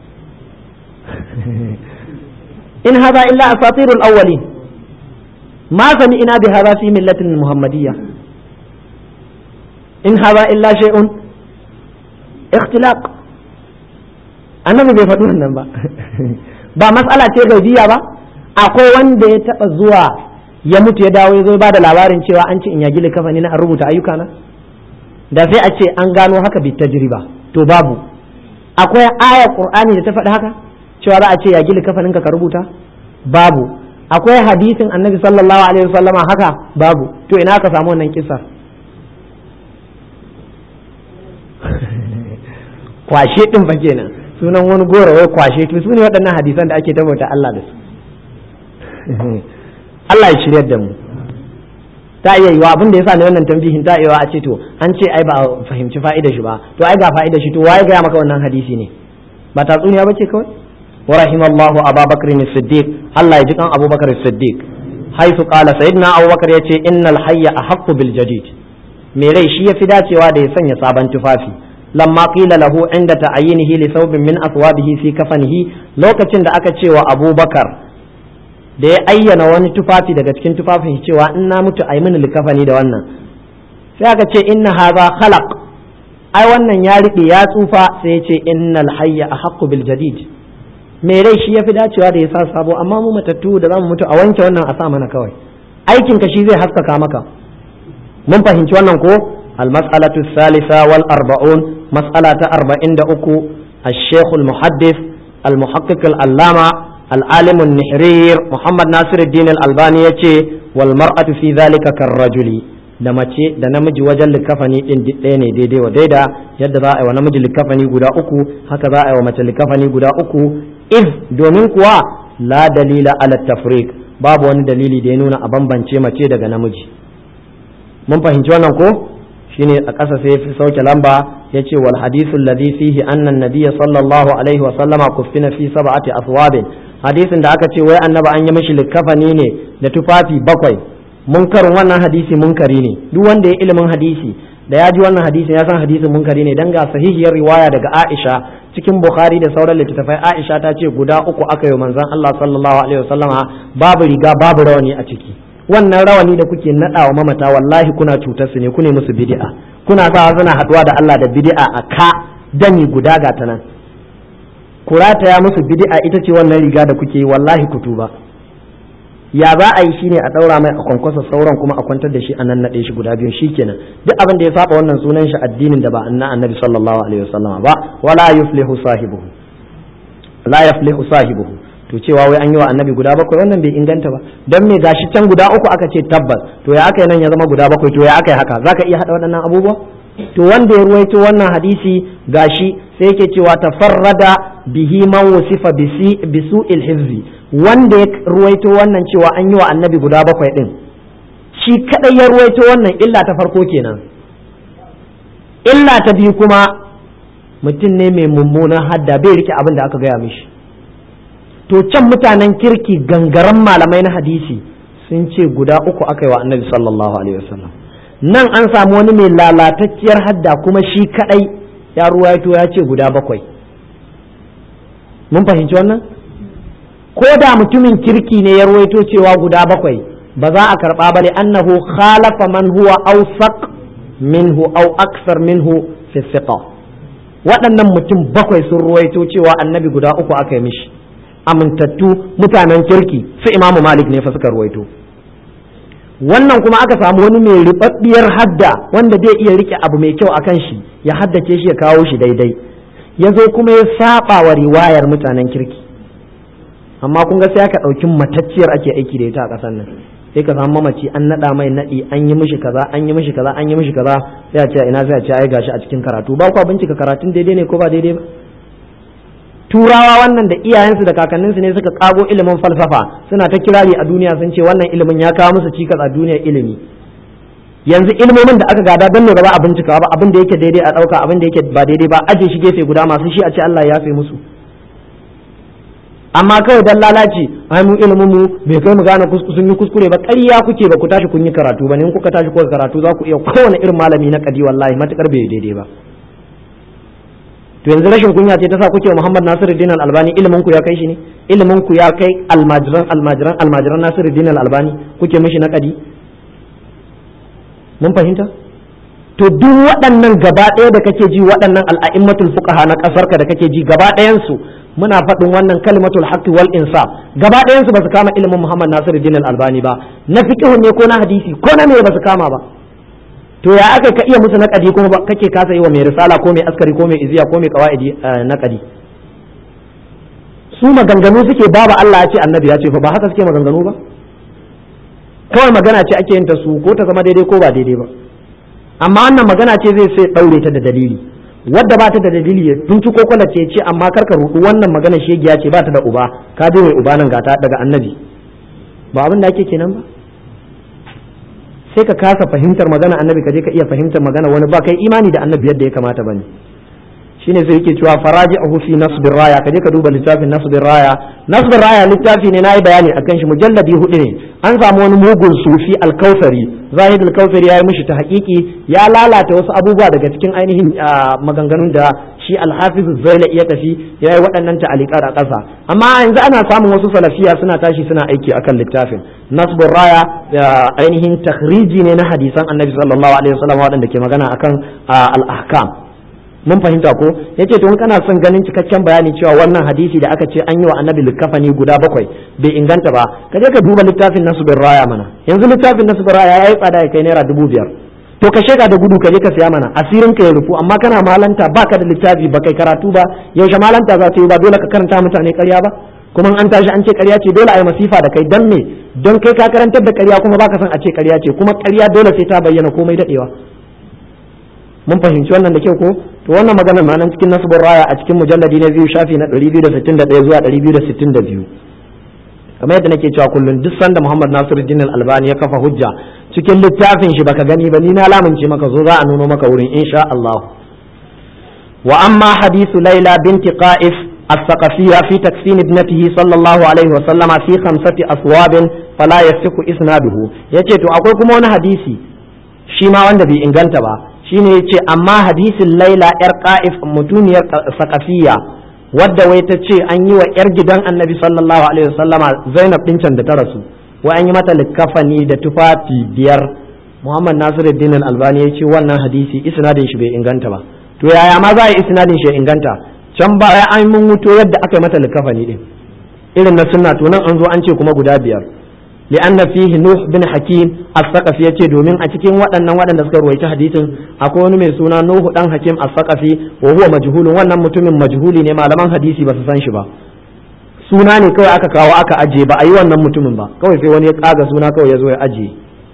Speaker 1: in hadha illa asatirul awwalin ma sami'na bi hadha fi millatin muhammadiyya in hadha illa shay'un ikhtilaq annabi bai faɗi wannan ba ba matsala ce gaibiya ba akwai wanda ya taɓa zuwa ya mutu ya dawo ya zo ba da labarin cewa an ce in ya gili kafa ni na rubuta ayyuka na da sai a ce an gano haka bi tajriba to babu akwai aya qur'ani da ta faɗi haka cewa za a ce ya gili kafanin ka rubuta babu akwai hadisin annabi sallallahu alaihi wasallama haka babu to ina ka samu wannan kisar kwashe din fa kenan sunan wani goro wai kwashe to su ne waɗannan hadisan da ake tabbata Allah da su Allah ya shiryar da mu ta iya yiwa abin da yasa ne wannan tambihin ta iya a ce to an ce ai ba a fahimci fa'idar shi ba to ai ga fa'idar shi to waye ga maka wannan hadisi ne ba tatsuniya bace kawai wa rahimallahu ababakar as-siddiq Allah ya ji kan abubakar as-siddiq haisu qala sayyidina abubakar yace innal hayya ahaqqu bil jadid me rai shi yafi dacewa da ya sanya sabon tufafi lamma qila lahu inda ta'ayyinihi li thawbin min aswabihi fi kafanihi lokacin da aka ce wa abubakar da ya ayyana wani tufafi daga cikin tufafin cewa in na mutu ai mini likafani da wannan sai aka ce inna hadha khalaq ai wannan ya riɓe ya tsufa sai ya ce innal hayya ahaqqu bil jadid me rai shi yafi dacewa da ya sa sabo amma mu matattu da zamu mutu a wanke wannan a sa mana kawai aikin ka shi zai haskaka maka mun fahimci wannan ko al mas'alatu thalitha wal arba'un mas'ala ta 43 الشيخ المحدث المحقق العلامة العالم النحرير محمد ناصر الدين الألباني يتي والمرأة في ذلك كالرجل da mace da namiji wajen likafani din ɗaya ne daidai wa daida yadda za a yi wa namiji likafani guda uku haka za a yi wa mace likafani guda uku if domin kuwa la dalila ala tafriq babu wani dalili da ya nuna a bambance mace daga namiji mun fahimci wannan ko shine a ƙasa sai fi sauke lamba ya ce wal hadithu alladhi fihi anna an-nabiy sallallahu alaihi wa sallama kuffina fi sab'ati aswabin hadisin da aka ce wai annabi an yi mishi likafani ne da tufafi bakwai munkarin wannan hadisi munkari ne duk wanda ya ilimin hadisi da ya ji wannan hadisin ya san hadisin munkari ne dan ga sahihiyar riwaya daga Aisha cikin Bukhari da sauran littattafai Aisha ta ce guda uku aka yi manzon Allah sallallahu alaihi wasallama babu riga babu rawani a ciki wannan rawani da kuke nadawa mamata wallahi kuna cutar su ne ku ne musu bid'a kuna sa suna haduwa da Allah da bid'a a ka dani guda ga ta nan kurata ya musu bid'a ita ce wannan riga da kuke yi wallahi ku tuba ya za a yi shine a daura mai a kwankwasa sauran kuma a kwantar da shi a nan naɗe shi guda biyu shikenan duk abin da ya saba wannan sunan shi addinin da ba anna annabi sallallahu alaihi wasallam ba wala yuflihu sahibuhu la yuflihu sahibuhu to cewa wai an yi wa annabi guda bakwai wannan bai inganta ba dan me gashi can guda uku aka ce tabbas to ya aka yi nan ya zama guda bakwai to ya aka yi haka zaka iya hada waɗannan abubuwa to wanda ya ruwaito wannan hadisi gashi sai yake cewa tafarrada bihi man wasifa bisu hifzi wanda ya ruwaito wannan cewa an yi wa annabi guda bakwai din shi kadai ya ruwaito wannan illa ta farko kenan illa ta biyu kuma mutum ne mai mummunan hadda bai rike abin da aka gaya mishi to can mutanen kirki gangaren malamai na hadisi sun ce guda uku aka yi wa annabi sallallahu alaihi wasallam nan an samu wani mai lalatacciyar hadda kuma shi kadai ya ruwaito ya ce guda bakwai mun fahimci wannan ko da mutumin kirki ne ya ruwaito cewa guda bakwai ba za a karba ba ne annahu khalafa man huwa awsaq minhu aw aksar minhu fi thiqa waɗannan mutum bakwai sun ruwaito cewa annabi guda uku aka yi mishi amintattu mutanen kirki su imamu malik ne fa suka ruwaito wannan kuma aka samu wani mai ribabbiyar hadda wanda zai iya rike abu mai kyau akan shi ya haddace shi ya kawo shi daidai ya zo kuma ya saba wa riwayar mutanen kirki amma kun ga sai aka ɗauki matacciyar ake aiki da ita a ƙasar nan sai ka samu mamaci an naɗa mai naɗi an yi mishi kaza an yi mishi kaza an yi mishi kaza sai a ce ina sai a ce ai gashi a cikin karatu ba kwa bincika karatun daidai ne ko ba daidai ba turawa wannan da iyayensu da kakanninsu ne suka kago ilimin falsafa suna ta kirari a duniya sun ce wannan ilimin ya kawo musu cikas a duniyar ilimi yanzu ilimomin da aka gada don ne ba za a bincika ba abin da yake daidai a ɗauka abin da yake ba daidai ba aje shi gefe guda masu shi a ce Allah ya yafe musu amma kawai dan lalaci ai mu ilimin mu bai kai mu gane sun yi kuskure ba ƙarya kuke ba ku tashi kun yi karatu ba ne in kuka tashi kuka karatu za ku iya kowane irin malami na kadi wallahi matukar bai daidai ba to yanzu rashin kunya ce ta sa kuke Muhammad Nasiruddin Al-Albani ilimin ku ya kai shi ne ilimin ku ya kai almajiran almajiran almajiran Nasiruddin Al-Albani kuke mishi na kadi mun fahimta to duk waɗannan gaba ɗaya da kake ji waɗannan al'a'immatul fuqaha na ƙasarka da kake ji gaba ɗayan su muna faɗin wannan kalimatul haqqi wal insaf gaba ɗayan su ba su kama ilimin Muhammad Nasiruddin Al-Albani ba na fiqh ne ko na hadisi ko na me ba su kama ba to ya aka ka iya musu naƙadi kuma kake kasa yi wa mai risala ko mai askari ko mai iziya ko mai qawaidi naƙadi su maganganu suke babu Allah ya ce annabi ya ce fa ba haka suke maganganu ba kawai magana ce ake yin ta su ko ta zama daidai ko ba daidai ba amma wannan magana ce zai sai daure ta da dalili wadda ba ta da dalili ya tunci ko kwala ce ce amma karka rudu wannan magana shegiya ce ba ta da uba ka bi mai uba nan gata daga annabi ba abin da ake kenan ba sai ka kasa fahimtar magana annabi ka je ka iya fahimtar magana wani ba kai imani da annabi yadda ya kamata bane shine sai yake cewa faraji'uhu fi nasbir raya ka je ka duba littafin nasbir raya nasbir raya littafi ne nayi bayani akan shi mujalladi hudu ne an samu wani mugun sufi alkausari zahid alkausari ya yi mishi ta hakiki ya lalata wasu abubuwa daga cikin ainihin maganganun da shi alhafiz zaila iya tafi ya yi waɗannan ta'aliƙar a ƙasa amma yanzu ana samun wasu salafiya suna tashi suna aiki akan littafin nasbur raya ainihin takhriji ne na hadisan annabi sallallahu alaihi wasallam waɗanda ke magana akan al-ahkam mun fahimta ko yace to in kana son ganin cikakken bayani cewa wannan hadisi da aka ce an yi wa annabi likafani guda bakwai bai inganta ba ka je ka duba littafin nasbur raya mana yanzu littafin nasbur raya yayi tsada ya kai naira dubu biyar to ka sheka da gudu ka je ka siya mana asirin ka ya rufu amma kana malanta baka da littafi ba kai karatu ba yaushe malanta za ta yi ba dole ka karanta mutane ƙarya ba kuma an tashi an ce ƙarya ce dole a yi masifa da kai dan me don kai ka karantar da ƙarya kuma baka son a ce ƙarya ce kuma ƙarya dole sai ta bayyana komai dadewa mun fahimci wannan da kyau ko to wannan maganar ma nan cikin nasbur raya a cikin mujalladi na biyu shafi na 261 zuwa 262 kamar yadda nake cewa kullum duk sanda Muhammad Nasiruddin Al-Albani ya kafa hujja cikin littafin shi baka gani ba ni na lamunce maka zo za a nuno maka wurin insha Allah wa amma hadithu Laila binti Qa'if الثقفية في تكفين ابنته صلى الله عليه وسلم في خمسة أثواب فلا يصح إسناده yace to akwai kuma wani hadisi shi ma wanda bai inganta ba shine yace amma hadisin Laila yar Qa'if mutuniyar Saqafiyya wadda wai ta ce an yi wa 'yar gidan annabi sallallahu alaihi wasallama zainab din can da ta rasu wai an yi mata likafani da tufafi biyar muhammad nasiruddin albani ya ce wannan hadisi isnadin shi bai inganta ba to yaya ma za a yi isnadin shi ya inganta can ba ya an mun wuto yadda aka yi mata likafani din irin na sunna to nan an zo an ce kuma guda biyar li'anna fihi nuh bin hakim as-saqafi yace domin a cikin waɗannan waɗanda suka ruwaita hadisin akwai wani mai suna nuhu dan hakim as-saqafi wa huwa majhulun wannan mutumin majhuli ne malaman hadisi ba su san shi ba suna ne kawai aka kawo aka ajiye ba a yi wannan mutumin ba kawai sai wani ya kaga suna kawai ya zo ya ajiye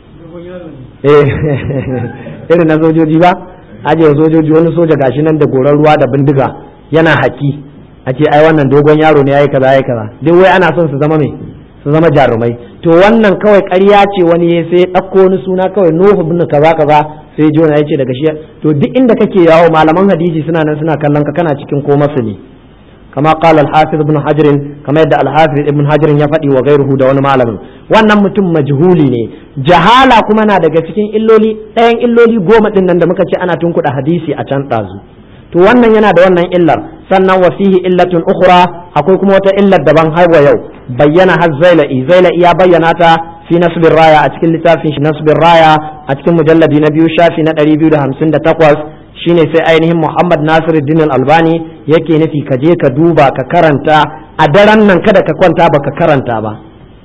Speaker 1: eh irin na sojoji ba ajiye sojoji wani soja gashi nan da goran ruwa da bindiga yana haki a ce ai wannan dogon yaro ne yayi kaza yayi kaza duk wai ana son su zama mai su zama jarumai to wannan kawai ƙarya ce wani ya sai ɗauko wani suna kawai nuhu bin kaza kaza sai jona ya ce daga shi to duk inda kake yawo malaman hadisi suna nan suna kallon ka kana cikin ko masu ne kama qala al-hafiz ibn hajar kama yadda al-hafiz ibn hajar ya faɗi wa gairuhu da wani malamin wannan mutum majhuli ne jahala kuma na daga cikin illoli ɗayan illoli goma ɗin nan da muka ce ana tunkuɗa hadisi a can ɗazu to wannan yana da wannan illar sannan wa fihi illatun ukhra akwai kuma wata illar daban har wa yau bayyana har zaila'i zaila'i ya bayyana ta fi nasbir raya a cikin littafin shi nasbir raya a cikin mujalladi na biyu shafi na 258 shine sai ainihin Muhammad Nasiruddin Al-Albani yake nufi ka je ka duba ka karanta a daren nan kada ka kwanta baka karanta ba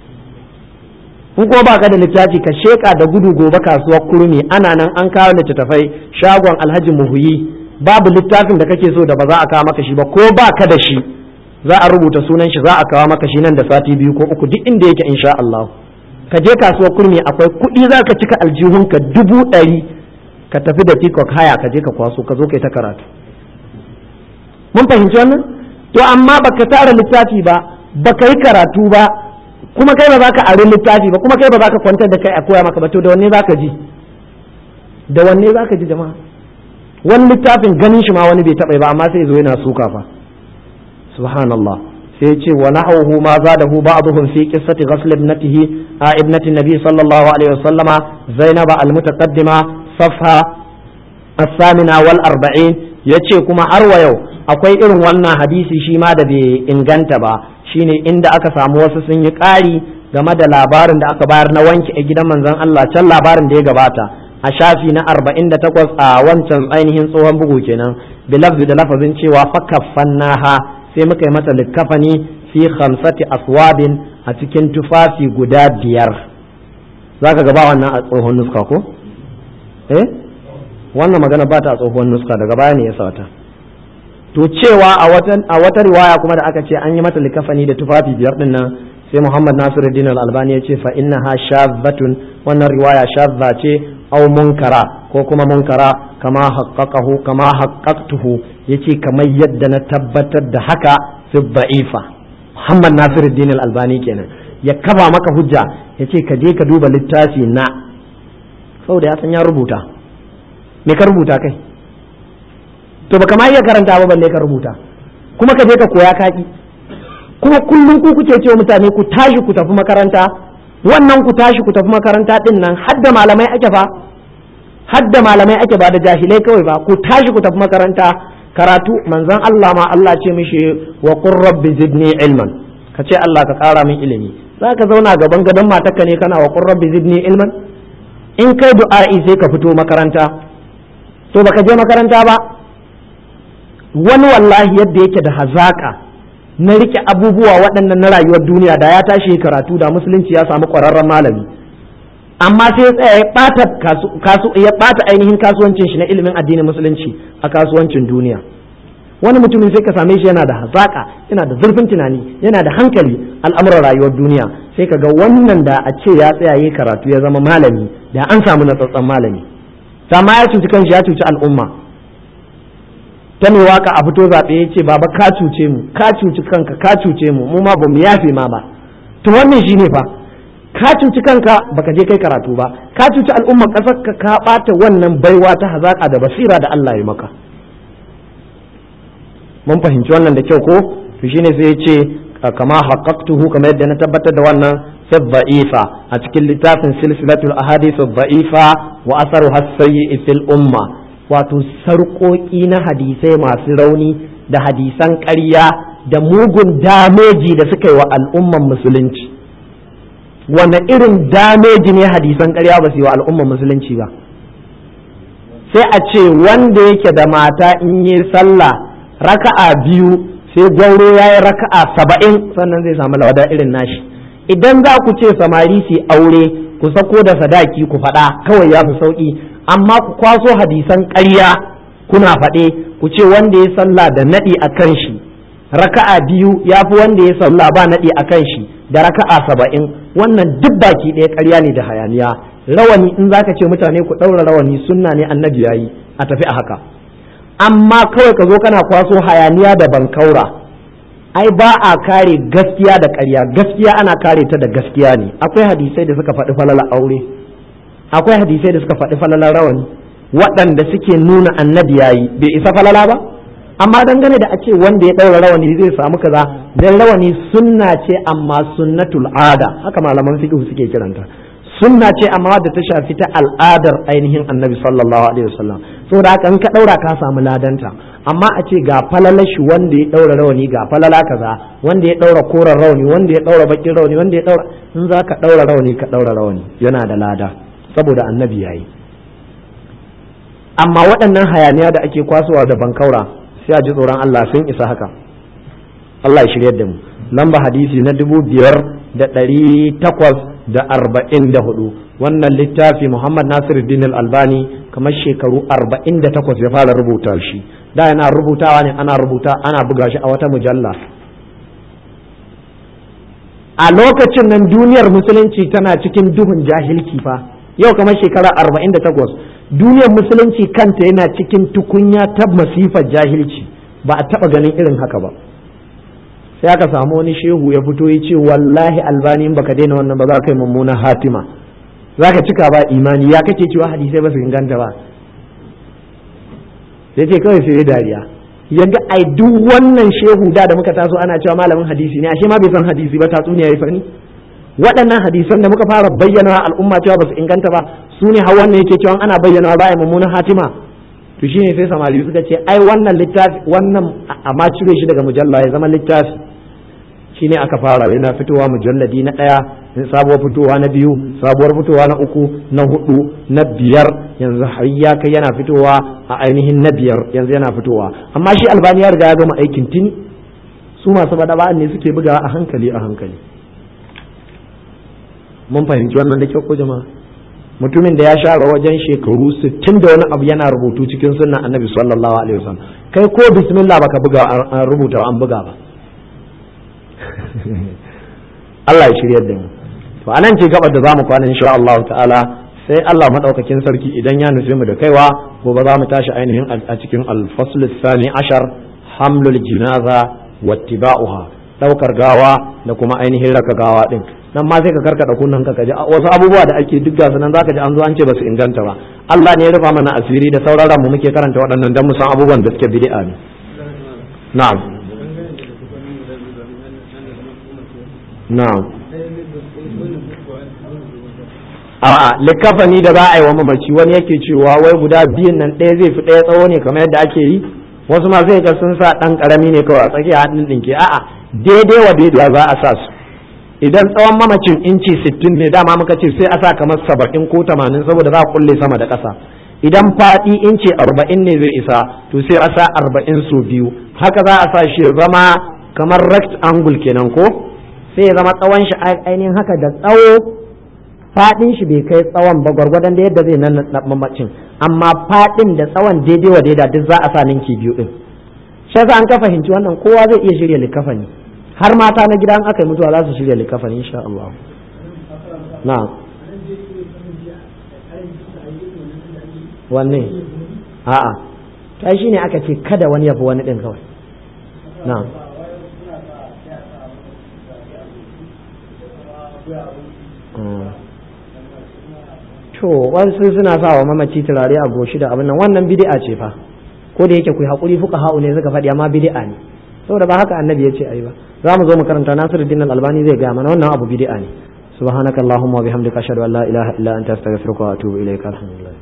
Speaker 1: in kuma baka da littafi ka sheka da gudu gobe kasuwar kurmi ana nan an kawo littattafai shagon Alhaji Muhuyi babu littafin da kake so da ba za a kawo maka shi ba ko ba ka da shi za a rubuta sunan shi za a kawo maka shi nan da sati biyu ko uku duk inda yake insha Allah ka je kasuwar kurmi akwai kuɗi za ka cika aljihunka dubu ɗari ka tafi da tikok haya ka je ka kwaso ka zo kai ta karatu mun fahimci wannan to amma baka tara littafi ba baka yi karatu ba kuma kai ba za ka ari littafi ba kuma kai ba za ka kwantar da kai a koya maka ba to da wanne za ka ji da wanne za ka ji jama'a wani littafin ganin shi ma wani bai taɓa ba amma sai zo yana suka fa subhanallah sai ce wa nahawhu ma zadahu ba'dhum fi qissati ghasl ibnatihi a ibnati nabi sallallahu alaihi wasallama zainaba almutaqaddima safha as-samina wal arba'in yace kuma har wa yau akwai irin wannan hadisi shi ma da bai inganta ba shine inda aka samu wasu sun yi ƙari game da labarin da aka bayar na wanke a gidan manzon Allah can labarin da ya gabata a shafi na arba'in da takwas a wancan ainihin tsohon bugu kenan bilafzi da lafazin cewa fakaffannaha sai muka yi mata likkafani fi khamsati aswabin a cikin tufafi guda biyar zaka gaba wannan a tsohon nuska ko eh wannan magana ba ta a tsohon nuska daga baya ne ya sata to cewa a wata riwaya kuma da aka ce an yi mata likafani da tufafi biyar din nan sai Muhammad Nasiruddin Al-Albani ya ce fa innaha shadhatun wannan riwaya shadha ce aw munkara ko kuma munkara kama haqqaqahu kama haqqaqtuhu yace kamar yadda na tabbatar da haka fi da'ifa Muhammad Nasiruddin Al-Albani kenan ya kaba maka hujja yace ka je ka duba littafi na saboda ya san ya rubuta me ka rubuta kai to baka ma iya karanta ba balle ka rubuta kuma ka je ka koya kaki kuma kullum ku kuke cewa mutane ku tashi ku tafi makaranta wannan ku tashi ku tafi makaranta din nan hadda malamai ake fa hadda malamai ake ba da jahilai kawai ba ku tashi ku tafi makaranta karatu manzon Allah ma Allah ce mishi wa qur rabbi zidni ilman ka ce Allah ka kara min ilimi zaka zauna gaban gadon matarka ne kana wa qur rabbi zidni ilman in kai du'a'i sai ka fito makaranta to baka je makaranta ba wani wallahi yadda yake da hazaka na rike abubuwa waɗannan na rayuwar duniya da ya tashi karatu da musulunci ya samu ƙwararren malami amma sai ya tsaya ya ɓata ya ɓata ainihin kasuwancin shi na ilimin addinin musulunci a kasuwancin duniya wani mutumin sai ka same shi yana da hazaka yana da zurfin tunani yana da hankali al'amuran rayuwar duniya sai ka ga wannan da a ce ya tsaya yi karatu ya zama malami da an samu natsatsen malami sama ya cuci kanshi ya cuci al'umma ta mai waka a fito zaɓe ya ce baba ka cuce mu ka cuci kanka ka cuce mu mu ma ba mu yafe ma ba to wannan shine fa ka cuci kanka baka je kai karatu ba ka cuci al'umma ƙasar ka ka ɓata wannan baiwa ta hazaƙa da basira da Allah ya maka mun fahimci wannan da kyau ko to shine sai ya ce kama haqqaqtuhu kamar yadda na tabbatar da wannan fi dha'ifa a cikin littafin silsilatul ahadith dha'ifa wa asaruha sayyi fil umma wato sarƙoƙi na hadisai masu rauni da hadisan ƙarya da mugun dameji da suka yi wa al'umman musulunci wane irin dameji ne hadisan ƙarya ba su yi wa al'umman musulunci ba sai a ce wanda yake da mata in yi sallah raka'a biyu sai gwauro ya yi raka'a saba'in sannan zai samu lawada irin nashi idan za ku ce samari su aure ku sako da sadaki ku faɗa kawai ya fi sauƙi amma ku kwaso hadisan ƙarya kuna faɗe ku ce wanda ya sallah da naɗi a kan shi raka'a biyu ya fi wanda ya sallah ba naɗi a kan shi da raka'a saba'in wannan duk baki ɗaya ƙarya ne da hayaniya rawani in zaka ce mutane ku ɗaura rawani sunna ne annabi yayi a tafi a haka amma kawai ka zo kana kwaso hayaniya da bankaura ai ba a kare gaskiya da ƙarya gaskiya ana kare ta da gaskiya ne akwai hadisai da suka faɗi falala aure akwai hadisai da suka faɗi falalar rawani waɗanda suke nuna annabi yayi bai isa falala ba amma dangane da a ce wanda ya ɗaura rawani zai samu kaza dan rawani sunna ce amma sunnatul ada haka malaman fiqh suke kiranta sunna ce amma wadda ta shafi ta al'adar ainihin annabi sallallahu alaihi wasallam saboda haka in ka ɗaura ka samu ladanta amma a ce ga falalashi wanda ya ɗaura rawani ga falala kaza wanda ya ɗaura koren rawani wanda ya ɗaura bakin rawani wanda ya ɗaura in za ka ɗaura rawani ka ɗaura rawani yana da lada saboda annabi yayi amma waɗannan hayaniya da ake kwasowa da bankaura sai a ji tsoron Allah sun isa haka Allah ya shiryar da mu lamba hadisi na dubu biyar da ɗari takwas da arba'in da hudu wannan littafi Muhammad Nasiruddin Al-Albani kamar shekaru arba'in da takwas ya fara rubuta shi da yana rubutawa ne ana rubuta ana buga shi a wata mujalla a lokacin nan duniyar musulunci tana cikin duhun jahilci fa yau kamar shekara arba'in da takwas duniyar musulunci kanta yana cikin tukunya ta masifar jahilci ba a taba ganin irin haka ba sai aka samu wani shehu ya fito ya ce wallahi albani in baka daina wannan ba za ka yi mummunan hatima za ka cika ba imani ya kake cewa hadisai ba su inganta ba sai ce kawai sai dariya yaga ai duk wannan shehu da da muka taso ana cewa malamin hadisi ne ashe ma bai san hadisi ba tatsuniya ya sani waɗannan hadisan da muka fara bayyana al'umma cewa ba su inganta ba su ne har wannan yake cewa ana bayyana ba a mummunan hatima to shine sai samari suka ce ai wannan littafi wannan amma cire shi daga mujalla ya zama littafi shine aka fara yana fitowa mujalladi na ɗaya sabuwar fitowa na biyu sabuwar fitowa na uku na hudu na biyar yanzu har ya kai yana fitowa a ainihin na biyar yanzu yana fitowa amma shi albani ya riga ya gama aikin tuni su masu bada ne suke bugawa a hankali a hankali mun fahimci wannan da kyau ko jama'a mutumin da ya share wajen shekaru 60 da wani abu yana rubutu cikin sunnan annabi sallallahu alaihi wasallam kai ko bismillah baka buga an rubuta an buga ba Allah ya shiryar da mu to anan ce gabar da zamu kwana insha Allah ta'ala sai Allah madaukakin sarki idan ya nufi mu da kaiwa gobe za mu tashi ainihin a cikin al-fasl thani ashar hamlul jinaza wattiba'uha daukar gawa da kuma ainihin raka gawa din nan ma sai ka karkada kunnan ka kaji wasu abubuwa da ake duk gasu nan zaka ji an zo an ce ba su inganta ba Allah ne ya rufa mana asiri da sauraron mu muke karanta waɗannan dan mu san abubuwan da suke bid'a ne na'am na'am a'a likafani da za a yi wa mamaci wani yake cewa wai guda biyun nan ɗaya zai fi ɗaya tsawo ne kamar yadda ake yi wasu ma sai ga sun sa ɗan ƙarami ne kawai a tsakiya hannun ɗinke a'a daidai wa daidai za a sa su idan tsawon mamacin inci sittin ne dama muka ce sai a sa kamar saba'in ko tamanin saboda za a kulle sama da ƙasa idan faɗi inci arba'in ne zai isa to sai a sa arba'in so biyu haka za a sa shi zama kamar rectangle kenan ko sai ya zama tsawon shi ainihin haka da tsawo faɗin shi bai kai tsawon ba gwargwadon da yadda zai nan mamacin amma faɗin da tsawon daidai wa daida duk za a sa ninki biyu din shi an ka fahimci wannan kowa zai iya shirya likafani har mata na gidan aka yi mutuwa za su shirya likafani insha Allah na wanne a'a ta shi ne aka ce kada wani yafi wani ɗin kawai na to wasu suna sa wa mamaci turare a goshi da abin nan wannan bid'a ce fa ko da yake ku hakuri fuka ha'u ne suka faɗi amma bid'a ne saboda ba haka annabi ya ce ayi ba za mu zo mu karanta nasiruddin al-albani zai gaya mana wannan abu bid'a ne subhanakallahumma wa bihamdika ashhadu an la ilaha illa anta astaghfiruka wa atubu ilaika alhamdulillah